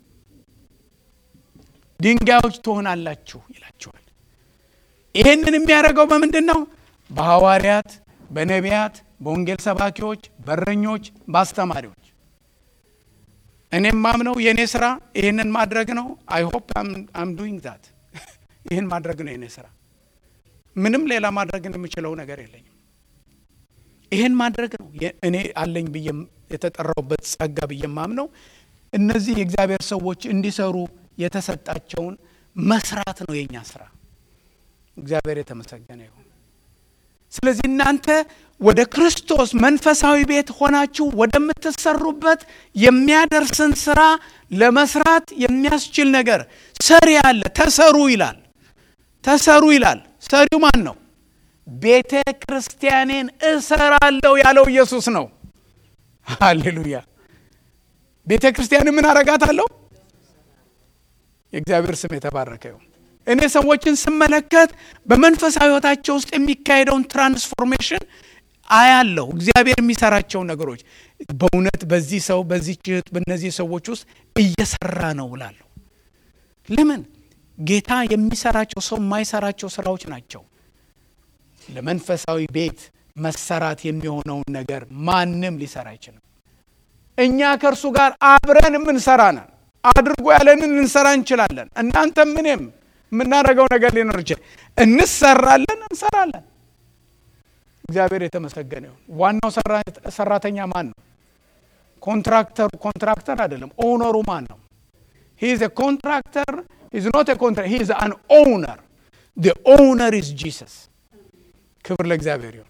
ድንጋዮች ትሆናላችሁ ይላችኋል። ይህንን የሚያደርገው በምንድን ነው? በሐዋርያት፣ በነቢያት፣ በወንጌል ሰባኪዎች፣ በረኞች፣ በአስተማሪዎች እኔም ማምነው የእኔ ስራ ይህንን ማድረግ ነው። አይ ሆፕ አም ዱይንግ ዛት ይህን ማድረግ ነው የኔ ስራ። ምንም ሌላ ማድረግ የምችለው ነገር የለኝም። ይህን ማድረግ ነው እኔ አለኝ ብዬ የተጠራውበት ጸጋ ብዬ ማምነው እነዚህ የእግዚአብሔር ሰዎች እንዲሰሩ የተሰጣቸውን መስራት ነው የእኛ ስራ። እግዚአብሔር የተመሰገነ ይሁን። ስለዚህ እናንተ ወደ ክርስቶስ መንፈሳዊ ቤት ሆናችሁ ወደምትሰሩበት የሚያደርስን ስራ ለመስራት የሚያስችል ነገር ሰሪ አለ። ተሰሩ ይላል። ተሰሩ ይላል። ሰሪው ማን ነው? ቤተ ክርስቲያኔን እሰራለሁ ያለው ኢየሱስ ነው። ሃሌሉያ። ቤተ ክርስቲያንን ምን አረጋታለሁ? የእግዚአብሔር ስም የተባረከ ይሁን። እኔ ሰዎችን ስመለከት በመንፈሳዊ ሕይወታቸው ውስጥ የሚካሄደውን ትራንስፎርሜሽን አያለሁ። እግዚአብሔር የሚሰራቸው ነገሮች በእውነት በዚህ ሰው በዚህ እህት በእነዚህ ሰዎች ውስጥ እየሰራ ነው እላለሁ። ለምን ጌታ የሚሰራቸው ሰው የማይሰራቸው ስራዎች ናቸው። ለመንፈሳዊ ቤት መሰራት የሚሆነውን ነገር ማንም ሊሰራ አይችልም። እኛ ከእርሱ ጋር አብረን የምንሰራ ነን። አድርጎ ያለንን ልንሰራ እንችላለን። እናንተም ምንም የምናደርገው ነገር ሊኖር ይችላል። እንሰራለን፣ እንሰራለን። እግዚአብሔር የተመሰገነ ይሁን። ዋናው ሰራተኛ ማን ነው? ኮንትራክተሩ ኮንትራክተር አይደለም። ኦነሩ ማን ነው? ሂ ኢዝ ኮንትራክተር ኢዝ ኖት ኮንትራክተር ሂ ኢዝ አን ኦውነር ዘ ኦውነር ኢዝ ጂሰስ። ክብር ለእግዚአብሔር ይሁን።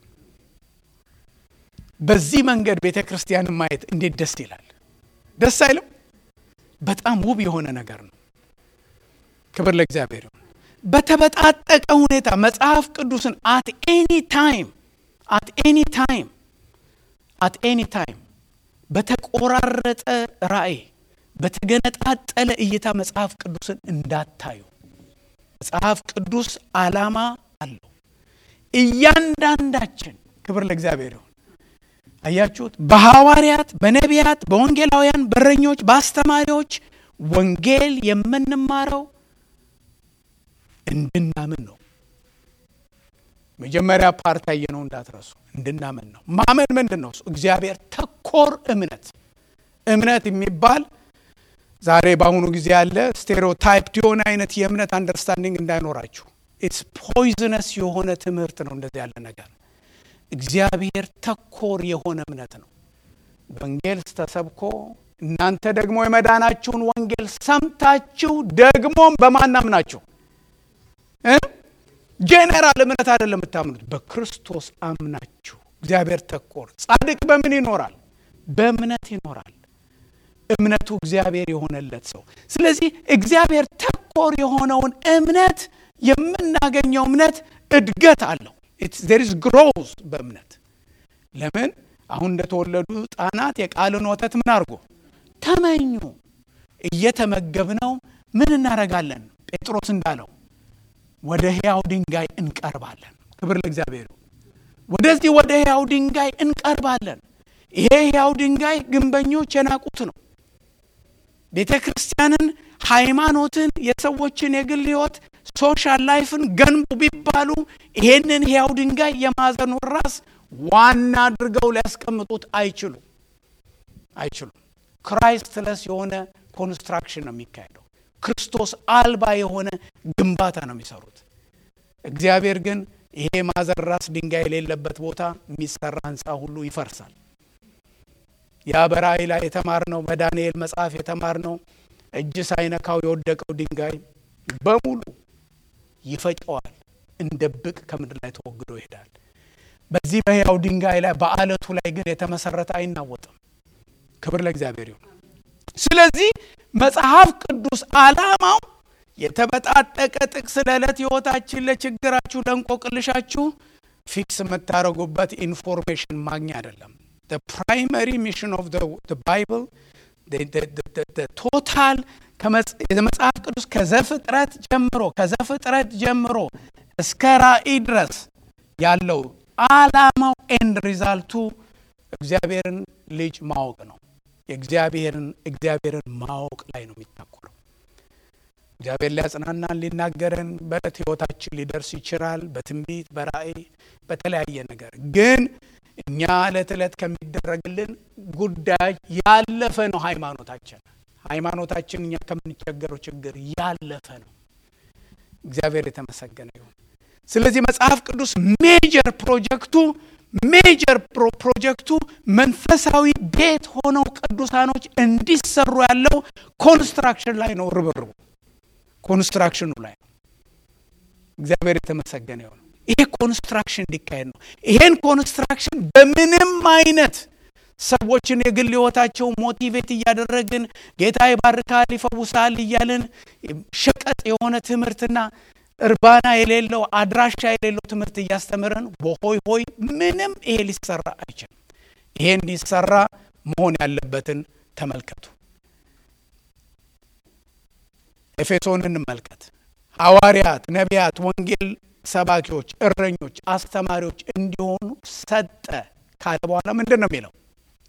በዚህ መንገድ ቤተ ክርስቲያንን ማየት እንዴት ደስ ይላል! ደስ አይልም? በጣም ውብ የሆነ ነገር ነው። ክብር ለእግዚአብሔር ይሁን። በተበጣጠቀ ሁኔታ መጽሐፍ ቅዱስን አት ኤኒ ታይም አት ኤኒ ታይም አት ኤኒ ታይም በተቆራረጠ ራእይ በተገነጣጠለ እይታ መጽሐፍ ቅዱስን እንዳታዩ። መጽሐፍ ቅዱስ ዓላማ አለው። እያንዳንዳችን ክብር ለእግዚአብሔር ይሁን። አያችሁት? በሐዋርያት፣ በነቢያት፣ በወንጌላውያን፣ በረኞች፣ በአስተማሪዎች ወንጌል የምንማረው እንድናምን ነው። መጀመሪያ ፓርት ያየነው እንዳትረሱ፣ እንድናምን ነው። ማመን ምንድን ነው? እግዚአብሔር ተኮር እምነት። እምነት የሚባል ዛሬ በአሁኑ ጊዜ ያለ ስቴሪዮታይፕድ የሆነ አይነት የእምነት አንደርስታንዲንግ እንዳይኖራችሁ። ኢትስ ፖይዝነስ የሆነ ትምህርት ነው። እንደዚህ ያለ ነገር እግዚአብሔር ተኮር የሆነ እምነት ነው። ወንጌል ተሰብኮ እናንተ ደግሞ የመዳናችሁን ወንጌል ሰምታችሁ ደግሞም በማን አምናችሁ ጄኔራል እምነት አይደለም የምታምኑት፣ በክርስቶስ አምናችሁ። እግዚአብሔር ተኮር ጻድቅ በምን ይኖራል? በእምነት ይኖራል። እምነቱ እግዚአብሔር የሆነለት ሰው። ስለዚህ እግዚአብሔር ተኮር የሆነውን እምነት የምናገኘው እምነት እድገት አለው። ዜር ኢዝ ግሮዝ በእምነት ለምን አሁን እንደተወለዱ ሕፃናት የቃልን ወተት ምን አድርጎ ተመኙ። እየተመገብነው ምን እናደርጋለን? ጴጥሮስ እንዳለው ወደ ሕያው ድንጋይ እንቀርባለን። ክብር ለእግዚአብሔር። ወደዚህ ወደ ሕያው ድንጋይ እንቀርባለን። ይሄ ሕያው ድንጋይ ግንበኞች የናቁት ነው። ቤተ ክርስቲያንን ሃይማኖትን፣ የሰዎችን የግል ህይወት፣ ሶሻል ላይፍን ገንቡ ቢባሉ ይሄንን ሕያው ድንጋይ የማዕዘኑን ራስ ዋና አድርገው ሊያስቀምጡት አይችሉም አይችሉም። ክራይስትለስ የሆነ ኮንስትራክሽን ነው የሚካሄደው። ክርስቶስ አልባ የሆነ ግንባታ ነው የሚሰሩት። እግዚአብሔር ግን ይሄ ማዕዘን ራስ ድንጋይ የሌለበት ቦታ የሚሰራ ህንፃ ሁሉ ይፈርሳል። ያ በራእይ ላይ የተማርነው በዳንኤል መጽሐፍ የተማርነው እጅ ሳይነካው የወደቀው ድንጋይ በሙሉ ይፈጨዋል፣ እንደ ብቅ ከምድር ላይ ተወግዶ ይሄዳል። በዚህ በሕያው ድንጋይ ላይ በአለቱ ላይ ግን የተመሰረተ አይናወጥም። ክብር ለእግዚአብሔር ይሁን። ስለዚህ መጽሐፍ ቅዱስ ዓላማው የተበጣጠቀ ጥቅስ ለዕለት ህይወታችን፣ ለችግራችሁ፣ ለእንቆቅልሻችሁ ፊክስ የምታደርጉበት ኢንፎርሜሽን ማግኛ አይደለም። ፕራይመሪ ሚሽን ኦፍ ባይብል ቶታል የመጽሐፍ ቅዱስ ከዘፍጥረት ጀምሮ ከዘፍጥረት ጀምሮ እስከ ራእይ ድረስ ያለው ዓላማው ኤንድ ሪዛልቱ እግዚአብሔርን ልጅ ማወቅ ነው። የእግዚአብሔርን እግዚአብሔርን ማወቅ ላይ ነው የሚታኮረው። እግዚአብሔር ሊያጽናናን ሊናገረን በዕለት ህይወታችን ሊደርስ ይችላል። በትንቢት በራእይ በተለያየ ነገር ግን እኛ ዕለት ዕለት ከሚደረግልን ጉዳይ ያለፈ ነው። ሃይማኖታችን ሃይማኖታችን እኛ ከምንቸገረው ችግር ያለፈ ነው። እግዚአብሔር የተመሰገነ ይሁን። ስለዚህ መጽሐፍ ቅዱስ ሜጀር ፕሮጀክቱ ሜጀር ፕሮጀክቱ መንፈሳዊ ቤት ሆነው ቅዱሳኖች እንዲሰሩ ያለው ኮንስትራክሽን ላይ ነው። ርብርቡ ኮንስትራክሽኑ ላይ ነው። እግዚአብሔር የተመሰገነ ይሁን። ይሄ ኮንስትራክሽን እንዲካሄድ ነው። ይሄን ኮንስትራክሽን በምንም አይነት ሰዎችን የግል ህይወታቸው ሞቲቬት እያደረግን ጌታ ይባርካል፣ ይፈውሳል እያልን ሸቀጥ የሆነ ትምህርትና እርባና የሌለው አድራሻ የሌለው ትምህርት እያስተምረን በሆይ ሆይ ምንም ይሄ ሊሰራ አይችልም። ይሄ እንዲሰራ መሆን ያለበትን ተመልከቱ። ኤፌሶን እንመልከት። ሐዋርያት፣ ነቢያት፣ ወንጌል ሰባኪዎች፣ እረኞች፣ አስተማሪዎች እንዲሆኑ ሰጠ ካለ በኋላ ምንድን ነው የሚለው?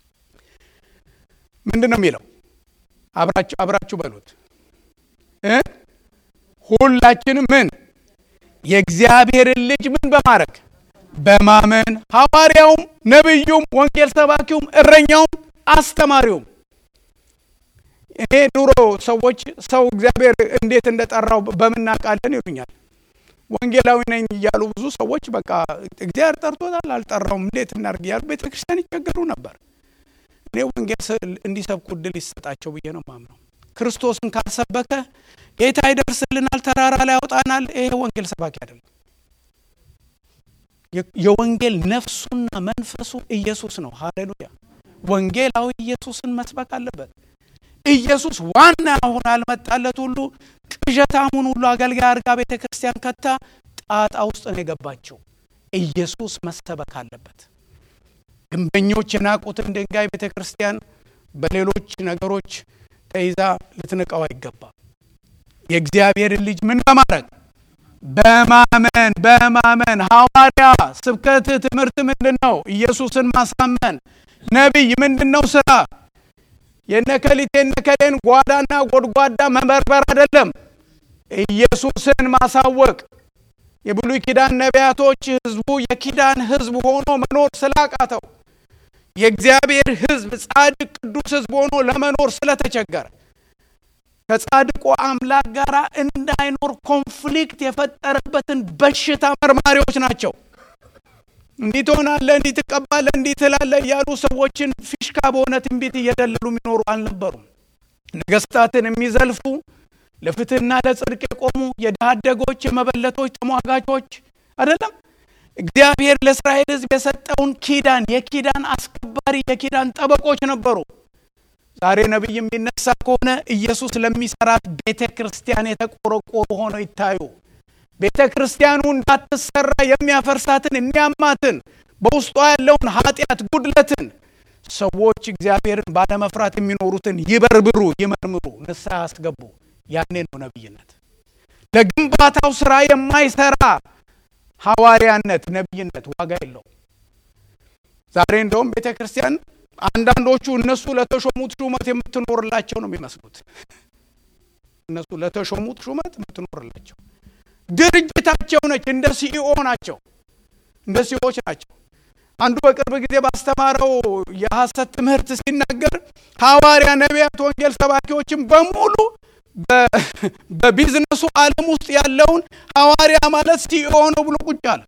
ምንድን ነው የሚለው? አብራችሁ አብራችሁ በሉት እ ሁላችንም ምን የእግዚአብሔርን ልጅ ምን በማድረግ በማመን ሐዋርያውም፣ ነቢዩም፣ ወንጌል ሰባኪውም፣ እረኛውም፣ አስተማሪውም እኔ ድሮ ሰዎች ሰው እግዚአብሔር እንዴት እንደጠራው በምናውቃለን ይሉኛል። ወንጌላዊ ነኝ እያሉ ብዙ ሰዎች በቃ እግዚአብሔር ጠርቶታል አልጠራውም እንዴት እናድርግ እያሉ ቤተ ክርስቲያን ይቸገሩ ነበር። እኔ ወንጌል እንዲሰብኩ እድል ይሰጣቸው ብዬ ነው ማምነው። ክርስቶስን ካልሰበከ ጌታ ይደርስልናል፣ ተራራ ላይ ያወጣናል። ይሄ ወንጌል ሰባኪ አይደለም። የወንጌል ነፍሱና መንፈሱ ኢየሱስ ነው። ሃሌሉያ! ወንጌላዊ ኢየሱስን መስበክ አለበት። ኢየሱስ ዋና አሁን አልመጣለት ሁሉ ቅዠታሙን ሁሉ አገልጋይ አርጋ ቤተ ክርስቲያን ከታ ጣጣ ውስጥ ነው የገባቸው። ኢየሱስ መሰበክ አለበት። ግንበኞች የናቁትን ድንጋይ ቤተ ክርስቲያን በሌሎች ነገሮች ተይዛ ልትንቀው አይገባም። የእግዚአብሔርን ልጅ ምን በማድረግ በማመን በማመን ሐዋርያ ስብከት ትምህርት ምንድን ነው? ኢየሱስን ማሳመን። ነቢይ ምንድን ነው ስራ? የነከሊት የነከሌን ጓዳና ጎድጓዳ መበርበር አይደለም፣ ኢየሱስን ማሳወቅ። የብሉይ ኪዳን ነቢያቶች ህዝቡ የኪዳን ህዝብ ሆኖ መኖር ስላቃተው የእግዚአብሔር ህዝብ ጻድቅ ቅዱስ ህዝብ ሆኖ ለመኖር ስለተቸገረ ከጻድቁ አምላክ ጋር እንዳይኖር ኮንፍሊክት የፈጠረበትን በሽታ መርማሪዎች ናቸው። እንዲህ ትሆናለህ፣ እንዲህ ትቀባለህ፣ እንዲህ ትላለህ እያሉ ሰዎችን ፊሽካ በሆነ ትንቢት እየደለሉ የሚኖሩ አልነበሩም። ነገስታትን የሚዘልፉ ለፍትህና ለጽድቅ የቆሙ የድሃ አደጎች፣ የመበለቶች ተሟጋቾች አይደለም። እግዚአብሔር ለእስራኤል ህዝብ የሰጠውን ኪዳን የኪዳን አስከባሪ የኪዳን ጠበቆች ነበሩ። ዛሬ ነቢይ የሚነሳ ከሆነ ኢየሱስ ለሚሰራት ቤተ ክርስቲያን የተቆረቆሩ ሆነው ይታዩ። ቤተ ክርስቲያኑ እንዳትሰራ የሚያፈርሳትን የሚያማትን በውስጧ ያለውን ኃጢአት፣ ጉድለትን ሰዎች እግዚአብሔርን ባለመፍራት የሚኖሩትን ይበርብሩ፣ ይመርምሩ፣ ንስሐ ያስገቡ። ያኔ ነው ነቢይነት። ለግንባታው ስራ የማይሰራ ሐዋርያነት፣ ነቢይነት ዋጋ የለው። ዛሬ እንደውም ቤተ ክርስቲያን አንዳንዶቹ እነሱ ለተሾሙት ሹመት የምትኖርላቸው ነው የሚመስሉት። እነሱ ለተሾሙት ሹመት የምትኖርላቸው ድርጅታቸው ነች። እንደ ሲኢኦ ናቸው፣ እንደ ሲኢኦች ናቸው። አንዱ በቅርብ ጊዜ ባስተማረው የሐሰት ትምህርት ሲናገር ሐዋርያ፣ ነቢያት፣ ወንጌል ሰባኪዎችን በሙሉ በቢዝነሱ ዓለም ውስጥ ያለውን ሐዋርያ ማለት ሲኢኦ ነው ብሎ ቁጭ አለ።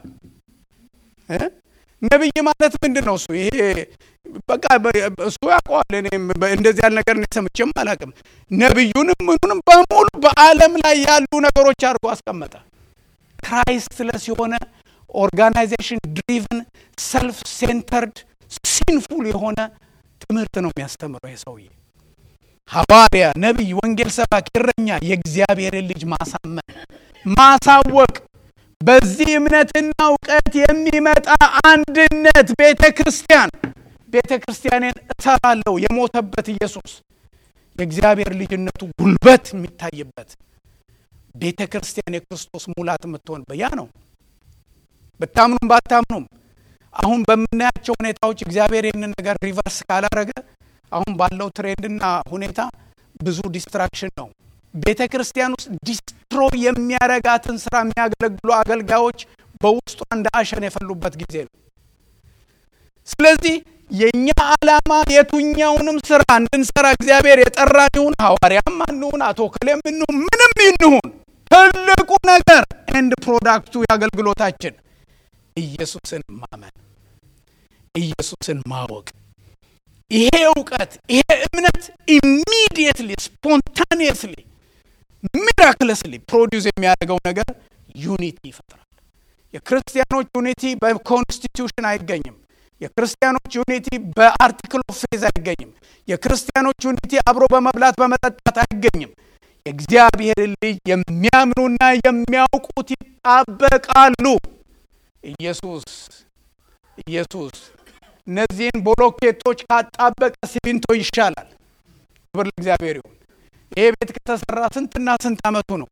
ነቢይ ማለት ምንድን ነው? እሱ ይሄ በቃ እሱ ያውቀዋል። እኔም እንደዚህ ያለ ነገር ሰምቼም አላውቅም። ነቢዩንም ምኑንም በሙሉ በዓለም ላይ ያሉ ነገሮች አድርጎ አስቀመጠ። ክራይስትለስ የሆነ ኦርጋናይዜሽን ድሪቭን ሰልፍ ሴንተርድ ሲንፉል የሆነ ትምህርት ነው የሚያስተምረው ይህ ሰውዬ። ሐዋርያ፣ ነቢይ፣ ወንጌል ሰባኪ፣ እረኛ የእግዚአብሔርን ልጅ ማሳመን ማሳወቅ በዚህ እምነትና እውቀት የሚመጣ አንድነት ቤተ ክርስቲያን ቤተ ክርስቲያንን እሰራለሁ የሞተበት ኢየሱስ የእግዚአብሔር ልጅነቱ ጉልበት የሚታይበት ቤተ ክርስቲያን የክርስቶስ ሙላት የምትሆን በያ ነው። ብታምኑም ባታምኑም አሁን በምናያቸው ሁኔታዎች እግዚአብሔር ይህንን ነገር ሪቨርስ ካላረገ አሁን ባለው ትሬንድና ሁኔታ ብዙ ዲስትራክሽን ነው። ቤተ ክርስቲያን ውስጥ ዲስትሮ የሚያረጋትን ስራ የሚያገለግሉ አገልጋዮች በውስጧ እንደ አሸን የፈሉበት ጊዜ ነው። ስለዚህ የእኛ ዓላማ የቱኛውንም ስራ እንድንሰራ እግዚአብሔር የጠራን ይሁን ሐዋርያም አንሁን አቶ ከሌም እንሁን ምንም ይንሁን ትልቁ ነገር ኤንድ ፕሮዳክቱ የአገልግሎታችን ኢየሱስን ማመን፣ ኢየሱስን ማወቅ። ይሄ እውቀት ይሄ እምነት ኢሚዲየትሊ ስፖንታኒየስሊ ሚራክለስሊ ፕሮዲውስ የሚያደርገው ነገር ዩኒቲ ይፈጥራል። የክርስቲያኖች ዩኒቲ በኮንስቲቱሽን አይገኝም። የክርስቲያኖች ዩኒቲ በአርቲክል ኦፍ ፌዝ አይገኝም። የክርስቲያኖች ዩኒቲ አብሮ በመብላት በመጠጣት አይገኝም። የእግዚአብሔር ልጅ የሚያምኑና የሚያውቁት ይጣበቃሉ። ኢየሱስ ኢየሱስ እነዚህን ቦሎኬቶች ካጣበቀ ሲሚንቶ ይሻላል። ክብር ለእግዚአብሔር ይሁን። ይሄ ቤት ከተሰራ ስንትና ስንት ዓመቱ ነው?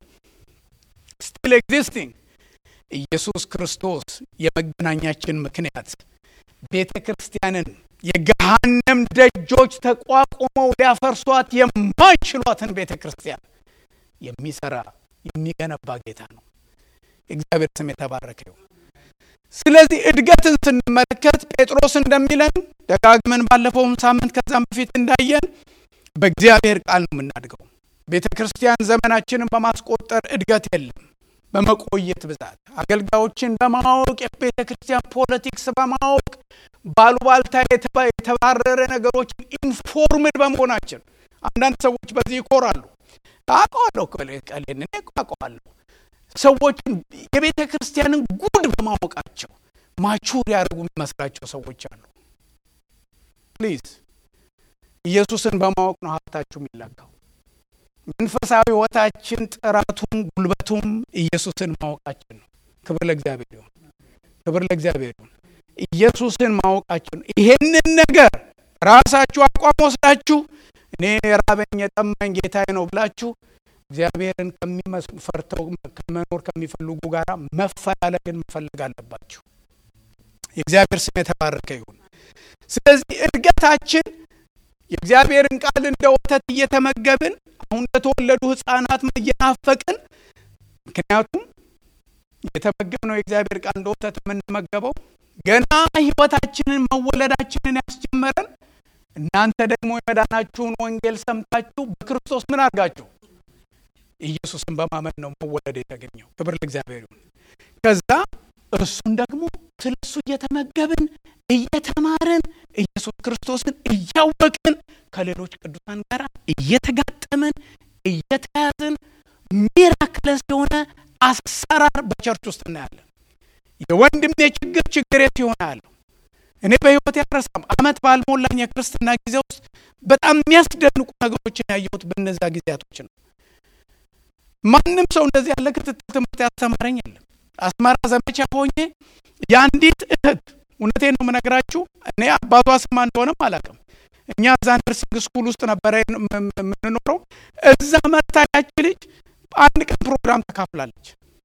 ስቲል ኤግዚስቲንግ። ኢየሱስ ክርስቶስ የመገናኛችን ምክንያት ቤተ ክርስቲያንን የገሃነም ደጆች ተቋቁመው ሊያፈርሷት የማይችሏትን ቤተ ክርስቲያን የሚሰራ የሚገነባ ጌታ ነው። የእግዚአብሔር ስም የተባረከ ይሁን። ስለዚህ እድገትን ስንመለከት ጴጥሮስ እንደሚለን ደጋግመን ባለፈውም ሳምንት ከዛም በፊት እንዳየን በእግዚአብሔር ቃል ነው የምናድገው። ቤተ ክርስቲያን ዘመናችንን በማስቆጠር እድገት የለም። በመቆየት ብዛት አገልጋዮችን በማወቅ የቤተ ክርስቲያን ፖለቲክስ በማወቅ ባሉባልታ የተባረረ ነገሮችን ኢንፎርምድ በመሆናችን አንዳንድ ሰዎች በዚህ ይኮራሉ። አውቀዋለሁ ቀሌን እኔ አውቀዋለሁ። ሰዎችን የቤተ ክርስቲያንን ጉድ በማወቃቸው ማቹር ያደርጉ የሚመስላቸው ሰዎች አሉ። ፕሊዝ ኢየሱስን በማወቅ ነው ሀብታችሁ የሚለካው። መንፈሳዊ ሕይወታችን ጥራቱም ጉልበቱም ኢየሱስን ማወቃችን ነው። ክብር ለእግዚአብሔር ይሁን። ክብር ለእግዚአብሔር ይሁን። ኢየሱስን ማወቃችን ይሄንን ነገር ራሳችሁ አቋም ወስዳችሁ እኔ የራበኝ የጠማኝ ጌታዬ ነው ብላችሁ እግዚአብሔርን ከሚፈርተው ከመኖር ከሚፈልጉ ጋር መፈላለግን መፈለግ አለባችሁ። የእግዚአብሔር ስም የተባረከ ይሁን። ስለዚህ እድገታችን የእግዚአብሔርን ቃል እንደ ወተት እየተመገብን አሁን ለተወለዱ ሕፃናት እየናፈቅን ምክንያቱም የተመገብነው የእግዚአብሔር ቃል እንደ ወተት የምንመገበው ገና ሕይወታችንን መወለዳችንን ያስጀመረን እናንተ ደግሞ የመዳናችሁን ወንጌል ሰምታችሁ በክርስቶስ ምን አድርጋችሁ ኢየሱስን በማመን ነው መወለድ የተገኘው። ክብር ለእግዚአብሔር ይሁን። ከዛ እርሱን ደግሞ ስለ እሱ እየተመገብን እየተማርን ኢየሱስ ክርስቶስን እያወቅን ከሌሎች ቅዱሳን ጋር እየተጋጠምን እየተያዝን ሚራክለስ የሆነ አሰራር በቸርች ውስጥ እናያለን። የወንድሜ ችግር ችግሬ ሲሆን ያለው እኔ በህይወት ያረሳም አመት ባልሞላኝ የክርስትና ጊዜ ውስጥ በጣም የሚያስደንቁ ነገሮችን ያየሁት በእነዛ ጊዜያቶች ነው። ማንም ሰው እንደዚህ ያለ ክትትል ትምህርት ያስተማረኝ የለም። አስመራ ዘመቻ ሆኜ የአንዲት እህት እውነቴን ነው የምነግራችሁ። እኔ አባቷ ስማ እንደሆነም አላውቅም። እኛ እዛ ነርሲንግ ስኩል ውስጥ ነበረ የምንኖረው። እዛ መታ ያች ልጅ አንድ ቀን ፕሮግራም ተካፍላለች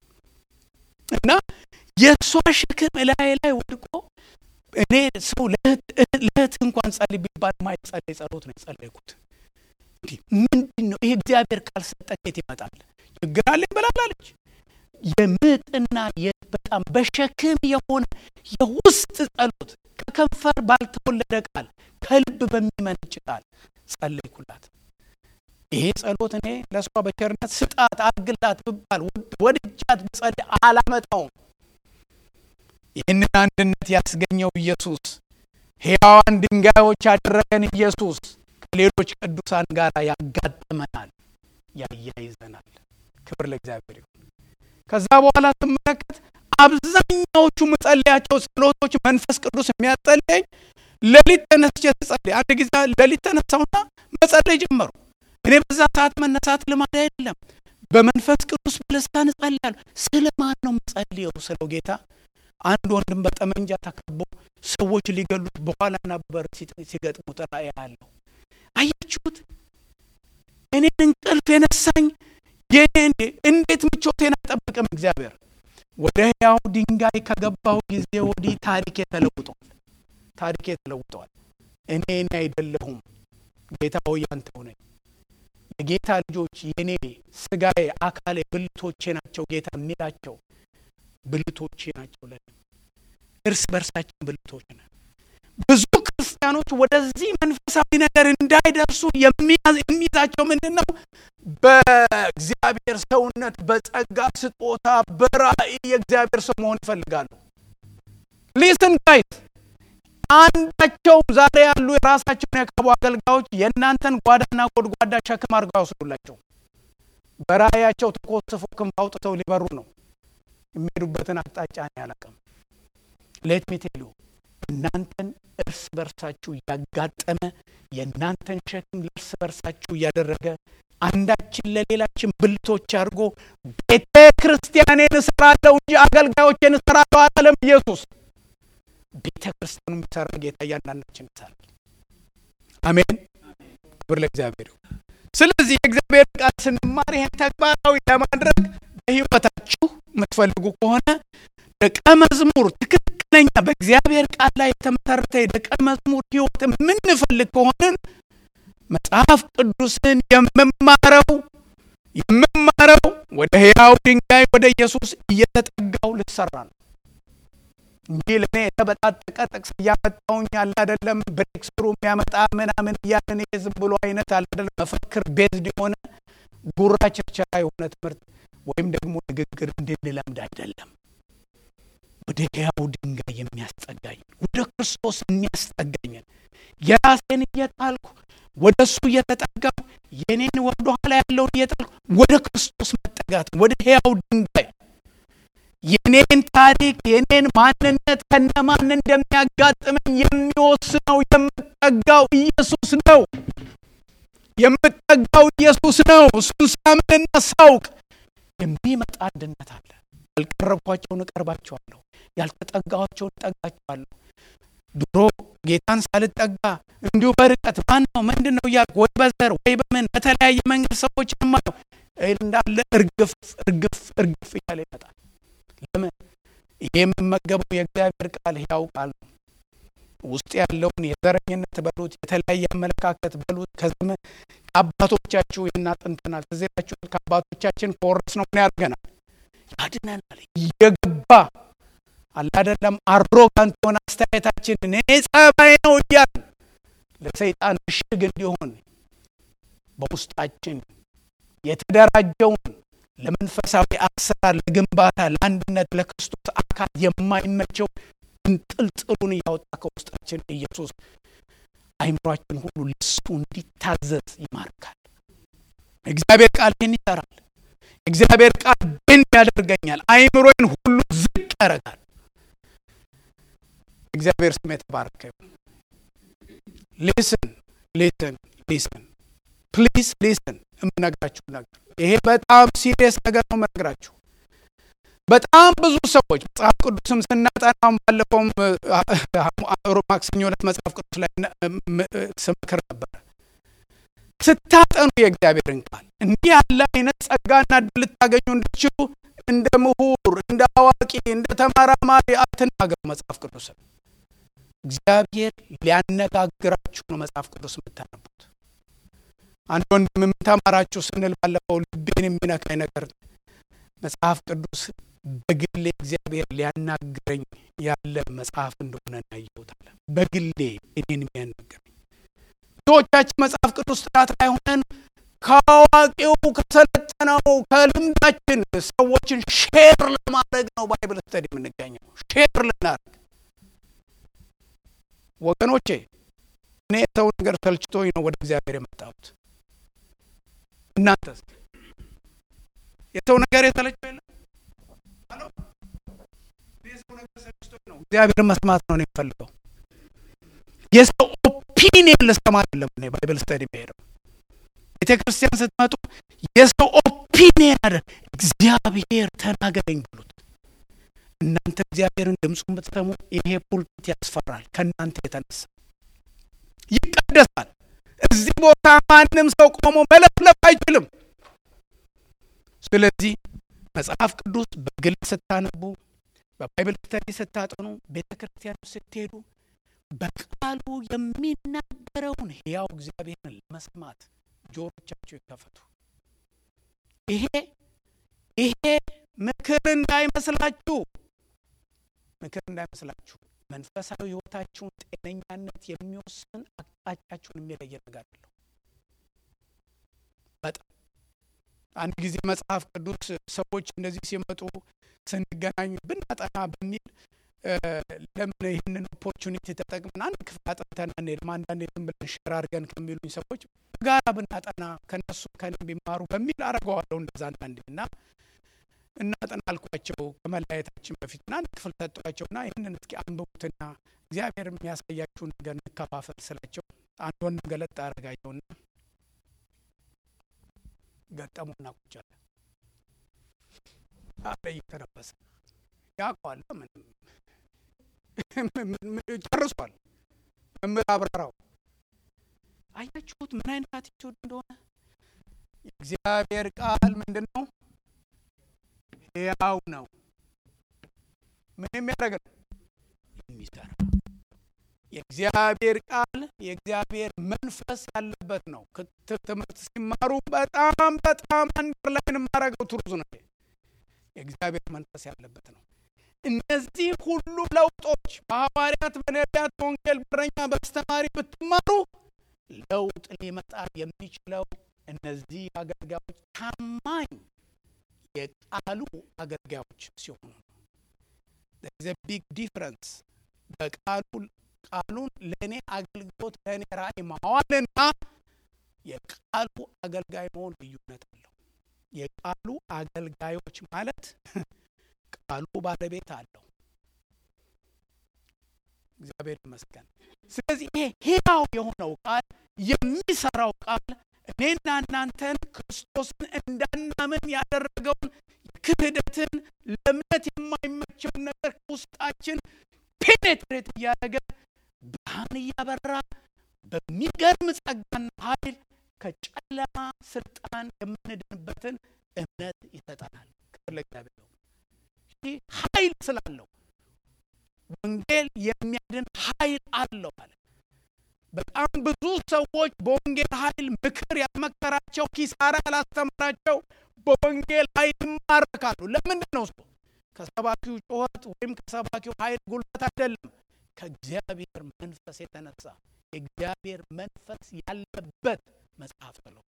እና የእሷ ሸክም እላዬ ላይ ወድቆ እኔ ሰው ለእህት እንኳን ጸልይ ቢባል ማይጸለይ ጸሎት ነው የጸለይኩት። እንዲህ ምንድን ነው ይሄ? እግዚአብሔር ካልሰጠ ከየት ይመጣል? ችግር አለኝ ብላለች። የምጥና በጣም በሸክም የሆነ የውስጥ ጸሎት ከከንፈር ባልተወለደ ቃል ከልብ በሚመነጭ ቃል ጸለይኩላት። ይሄ ጸሎት እኔ ለእሷ በቸርነት ስጣት አግላት ብባል ወድጃት ብጸልይ አላመጣውም። ይህንን አንድነት ያስገኘው ኢየሱስ ሕያዋን ድንጋዮች ያደረገን ኢየሱስ ከሌሎች ቅዱሳን ጋር ያጋጥመናል፣ ያያይዘናል። ክብር ለእግዚአብሔር ይሁን። ከዛ በኋላ ስመለከት አብዛኛዎቹ መጸለያቸው ጸሎቶች መንፈስ ቅዱስ የሚያጸለኝ ሌሊት ተነስቼ ስጸልይ አንድ ጊዜ ሌሊት ተነሳውና መጸለይ ጀመሩ። እኔ በዛ ሰዓት መነሳት ልማድ አይደለም። በመንፈስ ቅዱስ በልሳን እጸልያለሁ። ስለ ማን ነው የምጸልየው? ስለው ጌታ አንድ ወንድም በጠመንጃ ተከቦ ሰዎች ሊገሉት በኋላ ነበር ሲገጥሙት ራእይ ያለው። አያችሁት? እኔን እንቅልፍ የነሳኝ የኔ እንዴት ምቾቴን አይጠብቅም እግዚአብሔር። ወደ ሕያው ድንጋይ ከገባሁ ጊዜ ወዲህ ታሪኬ ተለውጧል። ታሪኬ ተለውጧል። እኔ እኔ አይደለሁም ጌታ ሆይ አንተው ነኝ። የጌታ ልጆች የኔ ስጋዬ፣ አካሌ፣ ብልቶቼ ናቸው ጌታ የሚላቸው ብልቶቼ ናቸው። ለኔ እርስ በርሳችን ብልቶች ነን። ብዙ ክርስቲያኖች ወደዚህ መንፈሳዊ ነገር እንዳይደርሱ የሚይዛቸው ምንድን ነው? በእግዚአብሔር ሰውነት፣ በጸጋ ስጦታ፣ በራእይ የእግዚአብሔር ሰው መሆን ይፈልጋሉ። ሊስን ጋይስ አንዳቸውም ዛሬ ያሉ የራሳቸውን ያቀቡ አገልጋዮች የእናንተን ጓዳና ጎድጓዳ ሸክም አድርገው ያወስዱላቸው። በራእያቸው ተኮስፎ ክንፍ አውጥተው ሊበሩ ነው። የሚሄዱበትን አቅጣጫ እኔ አላውቅም። ሌት ሚ ቴል ዩ እናንተን እርስ በርሳችሁ እያጋጠመ የእናንተን ሸክም ለእርስ በርሳችሁ እያደረገ አንዳችን ለሌላችን ብልቶች አድርጎ ቤተ ክርስቲያኔን እሰራለሁ እንጂ አገልጋዮቼን እሰራለሁ አላለም ኢየሱስ። ቤተ ክርስቲያኑ የሚሰራ ጌታ እያንዳንዳችን ይሰራል። አሜን፣ ክብር ለእግዚአብሔር። ስለዚህ የእግዚአብሔር ቃል ስንማር ይህን ተግባራዊ ለማድረግ በሕይወታችሁ የምትፈልጉ ከሆነ ደቀ መዝሙር ትክክለኛ በእግዚአብሔር ቃል ላይ የተመሰረተ የደቀ መዝሙር ሕይወት የምንፈልግ ከሆንን መጽሐፍ ቅዱስን የምማረው የምማረው ወደ ሕያው ድንጋይ ወደ ኢየሱስ እየተጠጋው ልሰራ ነው እንጂ ለእኔ የተበጣጠቀ ጥቅስ እያመጣውኝ አለ አይደለም። ብሬክ ስሩ የሚያመጣ ምናምን እያለን ይሄ ዝም ብሎ አይነት አለ አይደለም። መፈክር ቤዝድ የሆነ ጉራ ቸርቸራ የሆነ ትምህርት ወይም ደግሞ ንግግር እንድንለምድ አይደለም። ወደ ሕያው ድንጋይ የሚያስጠጋኝ ወደ ክርስቶስ የሚያስጠጋኝን የራሴን እየጣልኩ ወደ እሱ እየተጠጋው የኔን ወደ ኋላ ያለውን እየጣልኩ ወደ ክርስቶስ መጠጋት ወደ ሕያው ድንጋይ የኔን ታሪክ የኔን ማንነት ከነማን እንደሚያጋጥመኝ የሚወስነው የምጠጋው ኢየሱስ ነው። የምጠጋው ኢየሱስ ነው። እሱን ሳምንና ሳውቅ የሚመጣ አንድነት አለ። ያልቀረብኳቸውን እቀርባቸዋለሁ፣ ያልተጠጋኋቸውን እጠጋቸዋለሁ። ድሮ ጌታን ሳልጠጋ እንዲሁ በርቀት ማን ነው ምንድን ነው እያልኩ ወይ በዘር ወይ በምን በተለያየ መንገድ ሰዎች የማየው እንዳለ እርግፍ እርግፍ እርግፍ እያለ ይመጣል። ለምን? ይሄ የምመገበው የእግዚአብሔር ቃል ሕያው ቃል ነው። ውስጥ ያለውን የዘረኝነት በሉት የተለያየ አመለካከት በሉት ከዘመን ከአባቶቻችሁ ይህን አጥንተናል። ትዝ ይላችኋል። ከአባቶቻችን ከወረስ ነው ምን ያደርገናል? ያድነናል። እየገባ አላደለም አሮጋንት የሆነ አስተያየታችንን እኔ ጸባይ ነው እያል ለሰይጣን ምሽግ እንዲሆን በውስጣችን የተደራጀውን ለመንፈሳዊ አሰራር፣ ለግንባታ፣ ለአንድነት፣ ለክርስቶስ አካል የማይመቸው እንጥልጥሉን እያወጣ ከውስጣችን ኢየሱስ አይምሯችን ሁሉ ለሱ እንዲታዘዝ ይማርካል። እግዚአብሔር ቃል ይህን ይሰራል። እግዚአብሔር ቃል ብን ያደርገኛል። አይምሮዬን ሁሉ ዝቅ ያደርጋል። እግዚአብሔር ስም የተባረከ ይሁን። ሊስን ሊስን ሊስን ፕሊዝ ሊስን የምነግራችሁ ነገር ይሄ በጣም ሲሪየስ ነገር ነው የምነግራችሁ። በጣም ብዙ ሰዎች መጽሐፍ ቅዱስም ስናጠናም ባለፈውም ማክሰኞ ዕለት መጽሐፍ ቅዱስ ላይ ስመክር ነበረ። ስታጠኑ የእግዚአብሔርን ቃል እንዲህ ያለ አይነት ጸጋና እድል ልታገኙ እንድትችሉ እንደ ምሁር፣ እንደ አዋቂ፣ እንደ ተመራማሪ አትናገሩ መጽሐፍ ቅዱስን። እግዚአብሔር ሊያነጋግራችሁ ነው መጽሐፍ ቅዱስ የምታነቡት። አንድ ወንድም ምን ተማራችሁ ስንል ባለፈው ልቤን የሚነካኝ ነገር መጽሐፍ ቅዱስ በግሌ እግዚአብሔር ሊያናግረኝ ያለ መጽሐፍ እንደሆነ እናየውታለ። በግሌ እኔን የሚያናግረኝ ብዙዎቻችን መጽሐፍ ቅዱስ ጥናት ላይ ሆነን ከአዋቂው ከሰለጠነው ከልምዳችን ሰዎችን ሼር ለማድረግ ነው ባይብል ስተዲ የምንገኘው ሼር ልናደርግ ወገኖቼ እኔ የሰው ነገር ሰልችቶኝ ነው ወደ እግዚአብሔር የመጣሁት። እናንተስ የሰው ነገር የተለቸው የለም? የሰው ነገር ሰልችቶኝ ነው እግዚአብሔር መስማት ነው የሚፈልገው። የሰው ኦፒኒየን ልሰማ አይደለም እኔ ባይብል ስተዲ የሚሄደው። ቤተ ክርስቲያን ስትመጡ የሰው ኦፒኒየን አደ እግዚአብሔር ተናገረኝ ብሉት። እናንተ እግዚአብሔርን ድምፁን ብትሰሙ ይሄ ፑልፒት ያስፈራል። ከእናንተ የተነሳ ይቀደሳል። እዚህ ቦታ ማንም ሰው ቆሞ መለፍለፍ አይችልም። ስለዚህ መጽሐፍ ቅዱስ በግል ስታነቡ፣ በባይብል ስተዲ ስታጠኑ፣ ቤተ ክርስቲያን ስትሄዱ በቃሉ የሚናገረውን ሕያው እግዚአብሔርን ለመስማት ጆሮቻቸው ይከፈቱ። ይሄ ይሄ ምክር እንዳይመስላችሁ ምክር እንዳይመስላችሁ መንፈሳዊ ሕይወታችሁን ጤነኛነት የሚወስን አቅጣጫችሁን የሚለየ ነገር አለው። በጣም አንድ ጊዜ መጽሐፍ ቅዱስ ሰዎች እንደዚህ ሲመጡ ስንገናኝ ብናጠና በሚል ለምን ይህንን ኦፖርቹኒቲ ተጠቅመን አንድ ክፍል አጥንተን አንሄድም? አንዳንዴ ዝም ብለን ሸር አድርገን ከሚሉኝ ሰዎች በጋራ ብናጠና ከነሱ ከኔ ቢማሩ በሚል አረገዋለሁ። እንደዛ አንዳንዴ እና እናጠና አልኳቸው ከመለያየታችን በፊት እና አንድ ክፍል ሰጧቸውና ይህንን እስኪ አንብቡትና እግዚአብሔር የሚያሳያችሁን ነገር እንከፋፈል ስላቸው አንድ ወንድም ገለጥ አደረጋቸውና ገጠሙና ቁጭ አለ አለ እየተነበሰ ያውቀዋል ምንም ጨርሷል። መምህር አብራራው አያችሁት ምን አይነት አቲቱድ እንደሆነ። የእግዚአብሔር ቃል ምንድን ነው? ሕያው ነው። ምን የሚያደርግ ነው? የሚሰራ የእግዚአብሔር ቃል የእግዚአብሔር መንፈስ ያለበት ነው። ትምህርት ሲማሩ በጣም በጣም አንደርላይን የማደርገው ትሩዝ ነው። የእግዚአብሔር መንፈስ ያለበት ነው። እነዚህ ሁሉ ለውጦች በሐዋርያት፣ በነቢያት፣ በወንጌል በረኛ፣ በአስተማሪ ብትማሩ ለውጥ ሊመጣ የሚችለው እነዚህ አገልጋዮች ታማኝ የቃሉ አገልጋዮች ሲሆኑ ነው። ቢግ ዲፍረንስ በቃሉ ቃሉን ለእኔ አገልግሎት ለእኔ ራእይ ማዋልና የቃሉ አገልጋይ መሆን ልዩነት አለው። የቃሉ አገልጋዮች ማለት ቃሉ ባለቤት አለው። እግዚአብሔር ይመስገን። ስለዚህ ይሄ ሕያው የሆነው ቃል የሚሰራው ቃል እኔና እናንተን ክርስቶስን እንዳናምን ያደረገውን ክህደትን፣ ለእምነት የማይመቸውን ነገር ከውስጣችን ፔኔትሬት እያደረገ ብርሃን እያበራ በሚገርም ጸጋና ኃይል ከጨለማ ስልጣን የምንድንበትን እምነት ይሰጠናል። ክብር ለእግዚአብሔር ነው። ይህ ኃይል ስላለው ወንጌል የሚያድን ኃይል አለው ማለት በጣም ብዙ ሰዎች በወንጌል ኃይል ምክር ያልመከራቸው ኪሳራ ያላስተማራቸው በወንጌል ኃይል ይማረካሉ። ለምንድን ነው እሱ? ከሰባኪው ጩኸት ወይም ከሰባኪው ኃይል ጉልበት አይደለም፣ ከእግዚአብሔር መንፈስ የተነሳ የእግዚአብሔር መንፈስ ያለበት መጽሐፍ ነው።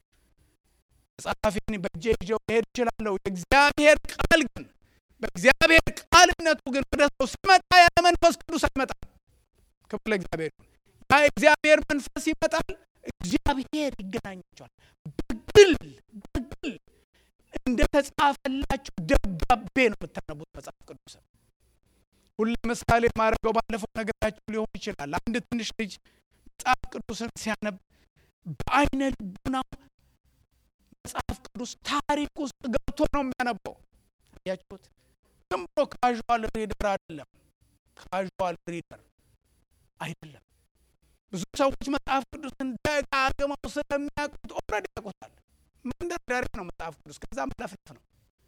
መጽሐፌን በእጄ ይዤው ልሄድ እችላለሁ። የእግዚአብሔር ቃል ግን በእግዚአብሔር ቃልነቱ ግን ወደ ሰው ሲመጣ ያለ መንፈስ ቅዱስ አይመጣም። ክብር ለእግዚአብሔር ይሁን። ያ የእግዚአብሔር መንፈስ ይመጣል፣ እግዚአብሔር ይገናኛቸዋል። በግል በግል እንደ ተጻፈላችሁ ደብዳቤ ነው የምታነቡት መጽሐፍ ቅዱስ። ሁሌ ምሳሌ ማድረገው ባለፈው ነገራችሁ ሊሆን ይችላል። አንድ ትንሽ ልጅ መጽሐፍ ቅዱስን ሲያነብ በአይነ ልቡናው መጽሐፍ ቅዱስ ታሪክ ውስጥ ገብቶ ነው የሚያነበው። አያችሁት? ዝም ብሎ ካዥዋል ሪደር አይደለም። ካዥዋል ሪደር አይደለም። ብዙ ሰዎች መጽሐፍ ቅዱስን ደጋግመው ስለሚያውቁት ኦልሬዲ ያውቁታል። መንደርደሪያ ነው መጽሐፍ ቅዱስ፣ ከዛ መለፍለፍ ነው።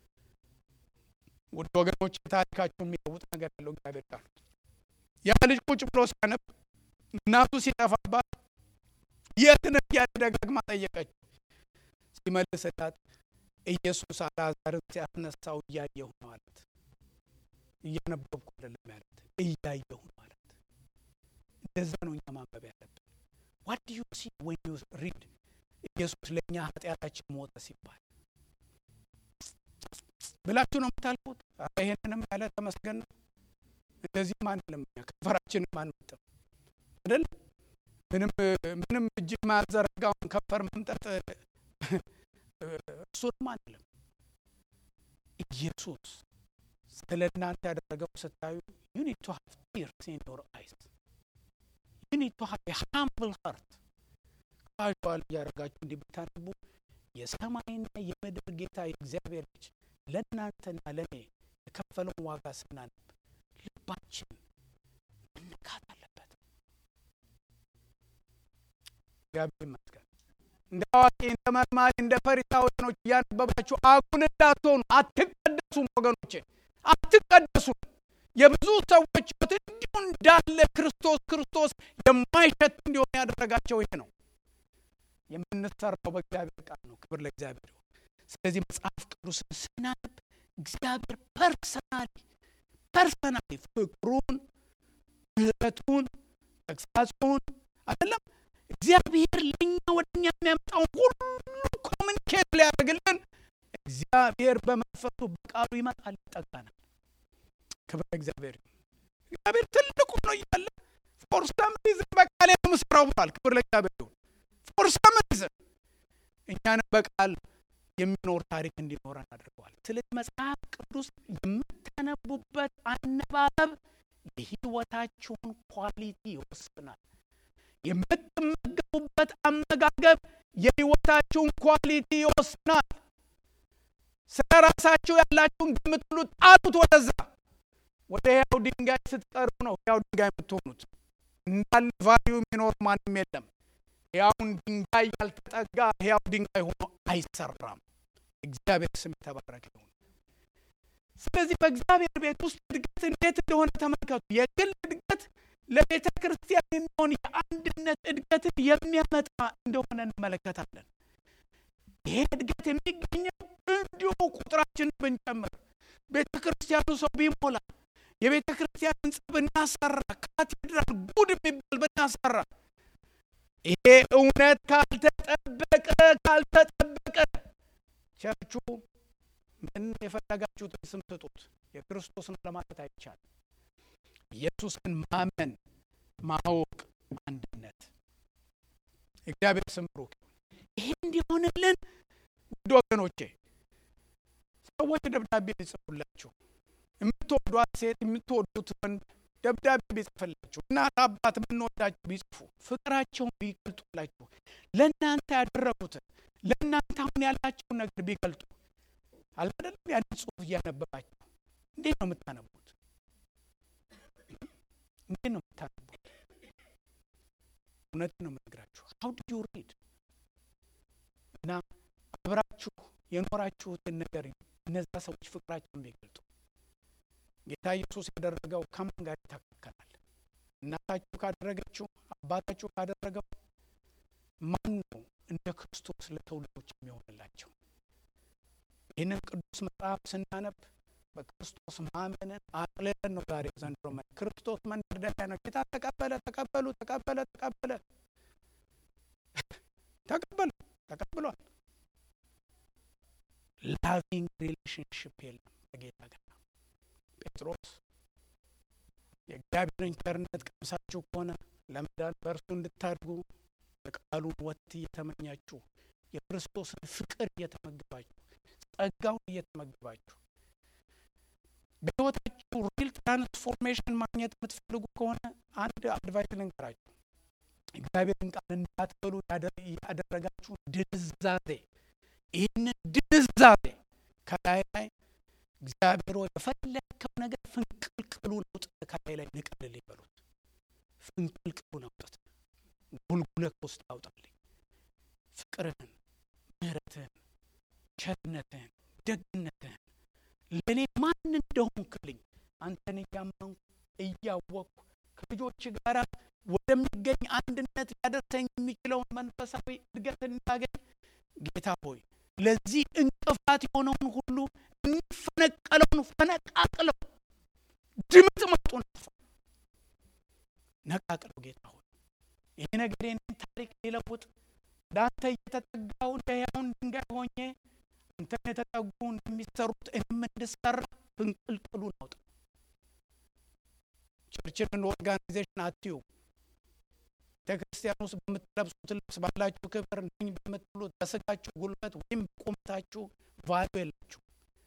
ውድ ወገኖች ታሪካቸው የሚለውጥ ነገር ያለው እግዚአብሔር ቃል ያ ልጅ ቁጭ ብሎ ሲያነብ እናቱ ሲጠፋባት የት ነህ እያለ ደጋግማ ጠየቀችው። ሲመልስላት ኢየሱስ አልዓዛርን ሲያስነሳው እያየሁ ነው አላት። እያነበብኩ አይደለም ያለት እያየሁ ነው አላት። እንደዛ ነው እኛ ማንበብ ያለብን። ዋት ዱ ዩ ሲ ዌን ዩ ሪድ ኢየሱስ ለእኛ ኃጢአታችን ሞተ ሲባል ብላችሁ ነው የምታልፉት። ይሄንንም ያለ ተመስገን ነው። እንደዚህም አንልም እኛ ከንፈራችንም አንመጥም አይደል? ምንም ምንም እጅ ማዘረጋውን ከንፈር መምጠጥ እሱንም አንልም። ኢየሱስ ስለ እናንተ ያደረገው ስታዩ ዩ ኒድ ቱ ሃቭ ቲርስ ኢን ዮር አይስ ዩ ኒድ ቱ ሃቭ ሃምብል ሀርት ካዥዋል እያደረጋችሁ እንዲህ ብታነቡ የሰማይና የምድር ጌታ የእግዚአብሔር ልጅ ለእናንተና ለእኔ የከፈለውን ዋጋ ስናነብ ልባችን መነካት አለበት። እግዚአብሔር ይመስገን። እንደ አዋቂ እንደ መርማሪ እንደ ፈሪሳውያኖች እያነበባችሁ አጉል እንዳትሆኑ አትቀደሱም። ወገኖቼ አትቀደሱም። የብዙ ሰዎች ሕይወት እንዲሁ እንዳለ ክርስቶስ ክርስቶስ የማይሸት እንዲሆን ያደረጋቸው ይሄ ነው። የምንሰራው በእግዚአብሔር ቃል ነው። ክብር ለእግዚአብሔር ይሁን። ስለዚህ መጽሐፍ ቅዱስን ስናነብ እግዚአብሔር ፐርሰናሊ ፐርሰናሊ ፍቅሩን፣ ምሕረቱን፣ ተግሳጹን አይደለም እግዚአብሔር ለእኛ ወደ እኛ የሚያመጣውን ሁሉ ኮሚኒኬት ሊያደርግልን እግዚአብሔር በመንፈሱ በቃሉ ይመጣል፣ ይጠጋናል። ክብር ለእግዚአብሔር ይሁን። እግዚአብሔር ትልቁ ነው እያለ ፎር ሰም ሪዝን በቃል የምስራው ብሏል። ክብር ለእግዚአብሔር ይሁን። ፎር ሰም ሪዝን እኛንም በቃል የሚኖር ታሪክ እንዲኖረን አድርገዋል። ስለዚህ መጽሐፍ ቅዱስ የምታነቡበት አነባበብ የህይወታችሁን ኳሊቲ ይወስናል። የምትመገቡበት አመጋገብ የህይወታችሁን ኳሊቲ ይወስናል። ስለ ራሳችሁ ያላችሁን ግምት ሁሉ ጣሉት ወደዛ። ወደ ሕያው ድንጋይ ስትቀርቡ ነው ሕያው ድንጋይ የምትሆኑት። እንዳለ ቫሊዩ የሚኖር ማንም የለም። ሕያውን ድንጋይ ያልተጠጋ ሕያው ድንጋይ ሆኖ አይሰራም። እግዚአብሔር ስም የተባረከ ይሁን። ስለዚህ በእግዚአብሔር ቤት ውስጥ እድገት እንዴት እንደሆነ ተመልከቱ። የግል እድገት ለቤተ ክርስቲያን የሚሆን የአንድነት እድገትን የሚያመጣ እንደሆነ እንመለከታለን። ይሄ እድገት የሚገኘው እንዲሁ ቁጥራችንን ብንጨምር፣ ቤተ ክርስቲያኑ ሰው ቢሞላ፣ የቤተ ክርስቲያን ህንጻ ብናሰራ፣ ካቴድራል ጉድ የሚባል ብናሰራ ይሄ እውነት ካልተጠበቀ ካልተጠበቀ ቸርቹ ምን የፈለጋችሁትን ስም ስጡት፣ የክርስቶስን ለማለት አይቻልም። ኢየሱስን ማመን፣ ማወቅ፣ አንድነት እግዚአብሔር ስም ብሩክ። ይሄ እንዲሆንልን ውድ ወገኖቼ ሰዎች ደብዳቤ ቢጽፉላችሁ፣ የምትወዷት ሴት የምትወዱት ወንድ ደብዳቤ ቢጽፍላችሁ፣ እናት አባት የምንወዳችሁ ቢጽፉ፣ ፍቅራቸውን ቢገልጡላችሁ፣ ለእናንተ ያደረጉትን ለእናንተ አሁን ያላቸውን ነገር ቢገልጡ አልበደለም። ያንን ጽሁፍ እያነበባችሁ እንዴት ነው የምታነቡት? እንዴት ነው የምታነቡት? እውነት ነው የምነግራችሁ። ሀው ድ ዩ ሪድ እና አብራችሁ የኖራችሁትን ነገር እነዛ ሰዎች ፍቅራቸውን ቢገልጡ ጌታ ኢየሱስ ያደረገው ከማን ጋር ይተካከላል? እናታችሁ ካደረገችው አባታችሁ ካደረገው ማን ነው እንደ ክርስቶስ ለትውልዶች የሚሆንላቸው? ይህንን ቅዱስ መጽሐፍ ስናነብ በክርስቶስ ማመንን አቅልለን ነው ዛሬ ዘንድሮ ክርስቶስ መንደርደሪያ ነው። ጌታ ተቀበለ ተቀበሉ ተቀበለ ተቀበለ ተቀበሉ ተቀብሏል። ላቪንግ ሪሌሽንሽፕ የለም ከጌታ ጋር። ጴጥሮስ የእግዚአብሔርን ቸርነት ቀምሳችሁ ከሆነ ለመዳን በእርሱ እንድታድጉ የቃሉን ወት እየተመኛችሁ የክርስቶስን ፍቅር እየተመገባችሁ ጸጋውን እየተመገባችሁ በሕይወታችሁ ሪል ትራንስፎርሜሽን ማግኘት የምትፈልጉ ከሆነ አንድ አድቫይስ ልንገራችሁ። እግዚአብሔርን ቃል እንዳትበሉ ያደረጋችሁ ድንዛዜ፣ ይህንን ድንዛዜ ከላይ ላይ እግዚአብሔር ሆይ የፈለግከው ነገር ፍንቅልቅሉን አውጥተህ ከላይ ላይ ንቀልል ይበሉት። ፍንቅልቅሉን አውጥተህ ጉልጉለት ውስጥ አውጣልኝ። ፍቅርህን፣ ምሕረትህን፣ ቸርነትህን፣ ደግነትህን ለእኔ ማን እንደሆንክልኝ አንተን እያመንኩ እያወቅኩ ከልጆች ጋር ወደሚገኝ አንድነት ሊያደርሰኝ የሚችለውን መንፈሳዊ እድገት እንዳገኝ ጌታ ሆይ ለዚህ እንቅፋት የሆነውን ሁሉ የሚፈነቀለውን ፈነቃቅለው ድምጥ መጡን ነቃቅለው ጌታ ሆይ ይህ ነገር የኔን ታሪክ ሊለውጥ ወደ አንተ እየተጠጋው እንደ ሕያውን ድንጋይ ሆኜ አንተን የተጠጉ እንደሚሰሩት እኔም እንድሰራ ፍንቅልቅሉን አውጣ። ቸርችን ኦርጋናይዜሽን አትዩ። ቤተ ክርስቲያን ውስጥ በምትለብሱት ልብስ ባላችሁ ክብር ነኝ በምትሉት በስጋችሁ ጉልበት ወይም በቁመታችሁ ቫሉ የላችሁ።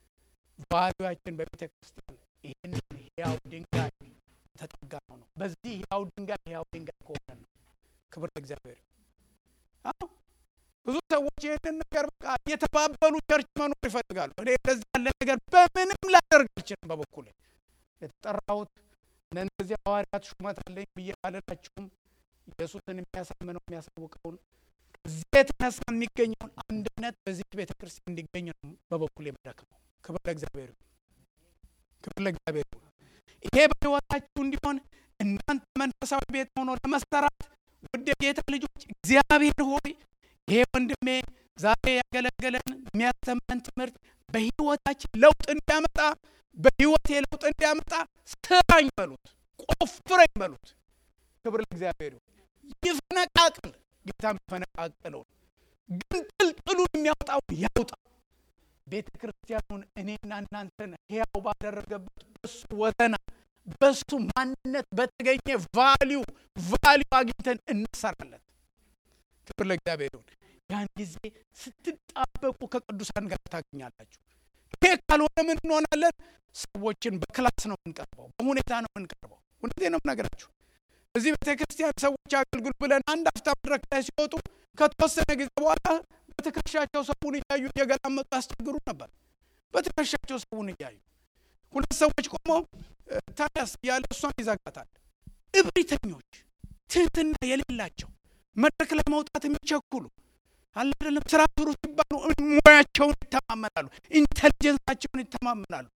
ቫሉያችን በቤተ ክርስቲያን ይህን ሕያው ድንጋይ ተጠጋ ነው ነው። በዚህ ሕያው ድንጋይ ሕያው ድንጋይ ከሆነ ነው። ክብር ለእግዚአብሔር። አዎ ብዙ ሰዎች ይህንን ነገር በቃ እየተባበሉ ቸርች መኖር ይፈልጋሉ። እኔ ለዚህ ያለ ነገር በምንም ላደርግ አልችልም። በበኩል የተጠራሁት እነዚህ ሐዋርያት ሹመት አለኝ ብዬ አልላችሁም። ኢየሱስን የሚያሳምነው የሚያሳውቀውን ከዚህ የተነሳ የሚገኘውን አንድነት በዚህ ቤተ ክርስቲያን እንዲገኝ ነው በበኩል የምደክመው። ክብር ለእግዚአብሔር፣ ክብር ለእግዚአብሔር። ይሄ በሕይወታችሁ እንዲሆን እናንተ መንፈሳዊ ቤት ሆኖ ለመሰራት ውድ የጌታ ልጆች እግዚአብሔር ሆይ ይሄ ወንድሜ ዛሬ ያገለገለን የሚያስተምረን ትምህርት በሕይወታችን ለውጥ እንዲያመጣ በሕይወቴ ለውጥ እንዲያመጣ ስራኝ በሉት፣ ቆፍረኝ በሉት። ክብር ለእግዚአብሔር ይፈነቃቅል። ጌታ የሚፈነቃቅለውን ግን ጥልጥሉን የሚያወጣውን ያውጣ። ቤተ ክርስቲያኑን እኔና እናንተን ሕያው ባደረገበት በሱ ወዘና በሱ ማንነት በተገኘ ቫሊዩ ቫሊዩ አግኝተን እንሰራለን። ክብር ለእግዚአብሔር ይሁን። ያን ጊዜ ስትጣበቁ ከቅዱሳን ጋር ታገኛላችሁ። ይሄ ካልሆነ ምን እንሆናለን? ሰዎችን በክላስ ነው የምንቀርበው፣ በሁኔታ ነው የምንቀርበው። እውነቴ ነው የምነግራችሁ። እዚህ ቤተ ክርስቲያን ሰዎች አገልግሉ ብለን አንድ አፍታ መድረክ ላይ ሲወጡ ከተወሰነ ጊዜ በኋላ በትከሻቸው ሰውን እያዩ እየገላመጡ ያስቸግሩ ነበር። በትከሻቸው ሰውን እያዩ ሁለት ሰዎች ቆመው ታዲያስ እያለ እሷን ይዘጋታል። እብሪተኞች፣ ትህትና የሌላቸው መድረክ ላይ መውጣት የሚቸኩሉ አለ አይደለም። ስራ ስሩ ሲባሉ ሙያቸውን ይተማመናሉ፣ ኢንቴሊጀንሳቸውን ይተማመናሉ።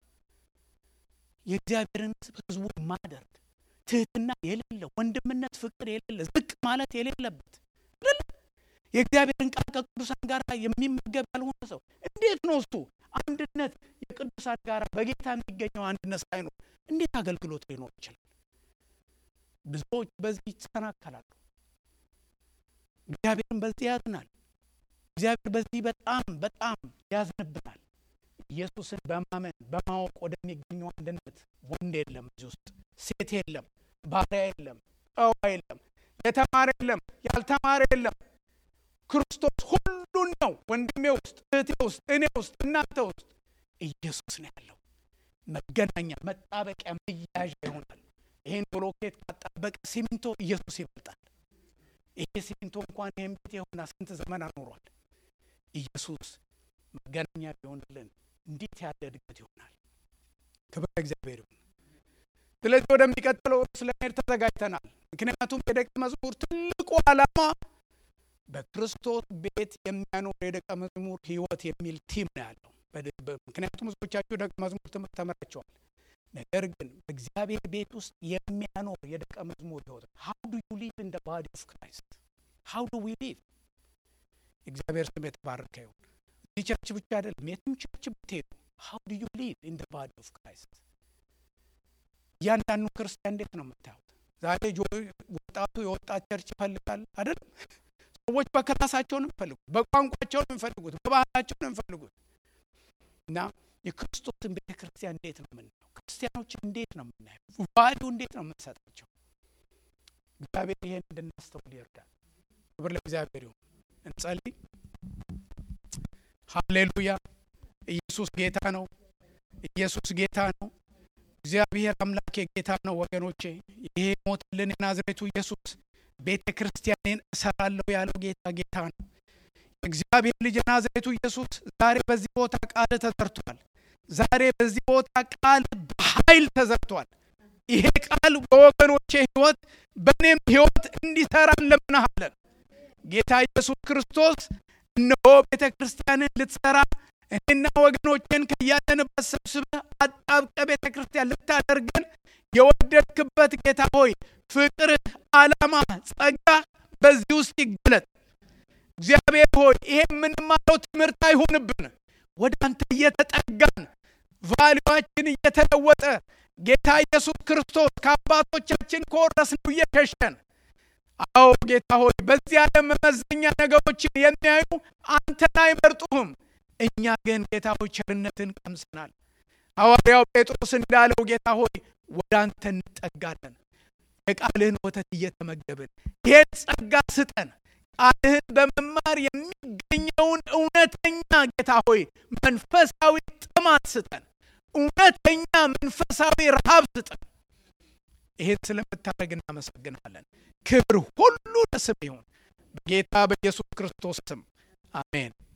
የእግዚአብሔርን ሕዝቡ ማደርግ ትህትና የሌለ ወንድምነት፣ ፍቅር የሌለ ዝቅ ማለት የሌለበት የእግዚአብሔርን ቃል ከቅዱሳን ጋር የሚመገብ ያልሆነ ሰው እንዴት ነው እሱ አንድነት የቅዱሳን ጋር በጌታ የሚገኘው አንድነት ሳይኖር እንዴት አገልግሎት ሊኖር ይችላል? ብዙዎች በዚህ ይሰናከላሉ። እግዚአብሔርን በዚህ ያዝናል። እግዚአብሔር በዚህ በጣም በጣም ያዝንብናል። ኢየሱስን በማመን በማወቅ ወደሚገኘው አንድነት ወንድ የለም፣ እዚህ ውስጥ ሴት የለም፣ ባሪያ የለም፣ ጨዋ የለም፣ የተማረ የለም፣ ያልተማረ የለም። ክርስቶስ ሁሉን ነው። ወንድሜ ውስጥ፣ እህቴ ውስጥ፣ እኔ ውስጥ፣ እናንተ ውስጥ ኢየሱስ ነው ያለው። መገናኛ፣ መጣበቂያ፣ መያዣ ይሆናል። ይህን ብሎኬት ካጣበቀ ሲሚንቶ ኢየሱስ ይበልጣል። ይሄ ሲሚንቶ እንኳን ይህም ቤት የሆነ ስንት ዘመን አኖሯል። ኢየሱስ መገናኛ ቢሆንልን እንዴት ያለ እድገት ይሆናል። ክብር እግዚአብሔር ይሁን። ስለዚህ ወደሚቀጥለው ስለመሄድ ተዘጋጅተናል። ምክንያቱም የደቀ መዝሙር ትልቁ ዓላማ በክርስቶስ ቤት የሚያኖር የደቀ መዝሙር ሕይወት የሚል ቲም ነው ያለው። ምክንያቱም ብዙዎቻችሁ ደቀ መዝሙር ትምህርት ተምራቸዋል። ነገር ግን በእግዚአብሔር ቤት ውስጥ የሚያኖር የደቀ መዝሙር ሕይወት ሀው ዱ ዩ ሊቭ ኢን ደ ባዲ ኦፍ ክራይስት ሀው ዱ ዊ ሊቭ። እግዚአብሔር ስም የተባረከ ይሁን። እዚህ ቸርች ብቻ አይደለም፣ የትም ቸርች ብትሄዱ ሀው ዱ ዩ ሊቭ ኢን ደ ባዲ ኦፍ ክራይስት። እያንዳንዱ ክርስቲያን እንዴት ነው የምታዩት? ዛሬ ወጣቱ የወጣት ቸርች ይፈልጋል አይደለም? ሰዎች በክላሳቸው ነው የሚፈልጉት፣ በቋንቋቸው ነው የሚፈልጉት፣ በባህላቸው ነው የሚፈልጉት። እና የክርስቶስን ቤተ ክርስቲያን እንዴት ነው የምናየው? ክርስቲያኖች እንዴት ነው የምናየው? ቫሊዩ እንዴት ነው የምንሰጣቸው? እግዚአብሔር ይሄን እንድናስተውል ይርዳል። ክብር ለእግዚአብሔር ይሁን። እንጸልይ። ሃሌሉያ! ኢየሱስ ጌታ ነው። ኢየሱስ ጌታ ነው። እግዚአብሔር አምላኬ ጌታ ነው። ወገኖቼ ይሄ ሞትልን የናዝሬቱ ኢየሱስ ቤተ ክርስቲያኔን እሰራለሁ ያለው ጌታ ጌታ ነው። የእግዚአብሔር ልጅ የናዝሬቱ ኢየሱስ ዛሬ በዚህ ቦታ ቃል ተዘርቷል። ዛሬ በዚህ ቦታ ቃል በኃይል ተዘርቷል። ይሄ ቃል በወገኖቼ ሕይወት በእኔም ሕይወት እንዲሰራ እንለምንሃለን። ጌታ ኢየሱስ ክርስቶስ እነሆ ቤተ ክርስቲያንን ልትሰራ እኔና ወገኖችን ከያለንበት ሰብስበህ አጣብቀ ቤተ ክርስቲያን ልታደርገን የወደድክበት ጌታ ሆይ ፍቅርህ፣ ዓላማ፣ ጸጋ በዚህ ውስጥ ይገለጥ። እግዚአብሔር ሆይ ይሄ የምንማረው ትምህርት አይሆንብን። ወደ አንተ እየተጠጋን ቫሊዋችን እየተለወጠ ጌታ ኢየሱስ ክርስቶስ ከአባቶቻችን ከወረስነው እየሸሸን አዎ ጌታ ሆይ በዚህ ዓለም መመዘኛ ነገሮችን የሚያዩ አንተን አይመርጡህም። እኛ ግን ጌታ ሆይ ቸርነትን ቀምሰናል። ሐዋርያው ጴጥሮስ እንዳለው ጌታ ሆይ ወደ አንተ እንጠጋለን። የቃልህን ወተት እየተመገብን ይህን ጸጋ ስጠን። ቃልህን በመማር የሚገኘውን እውነተኛ ጌታ ሆይ መንፈሳዊ ጥማት ስጠን። እውነተኛ መንፈሳዊ ረሃብ ስጠን። ይህን ስለምታደርግ እናመሰግናለን። ክብር ሁሉ ለስም ይሁን በጌታ በኢየሱስ ክርስቶስ ስም አሜን።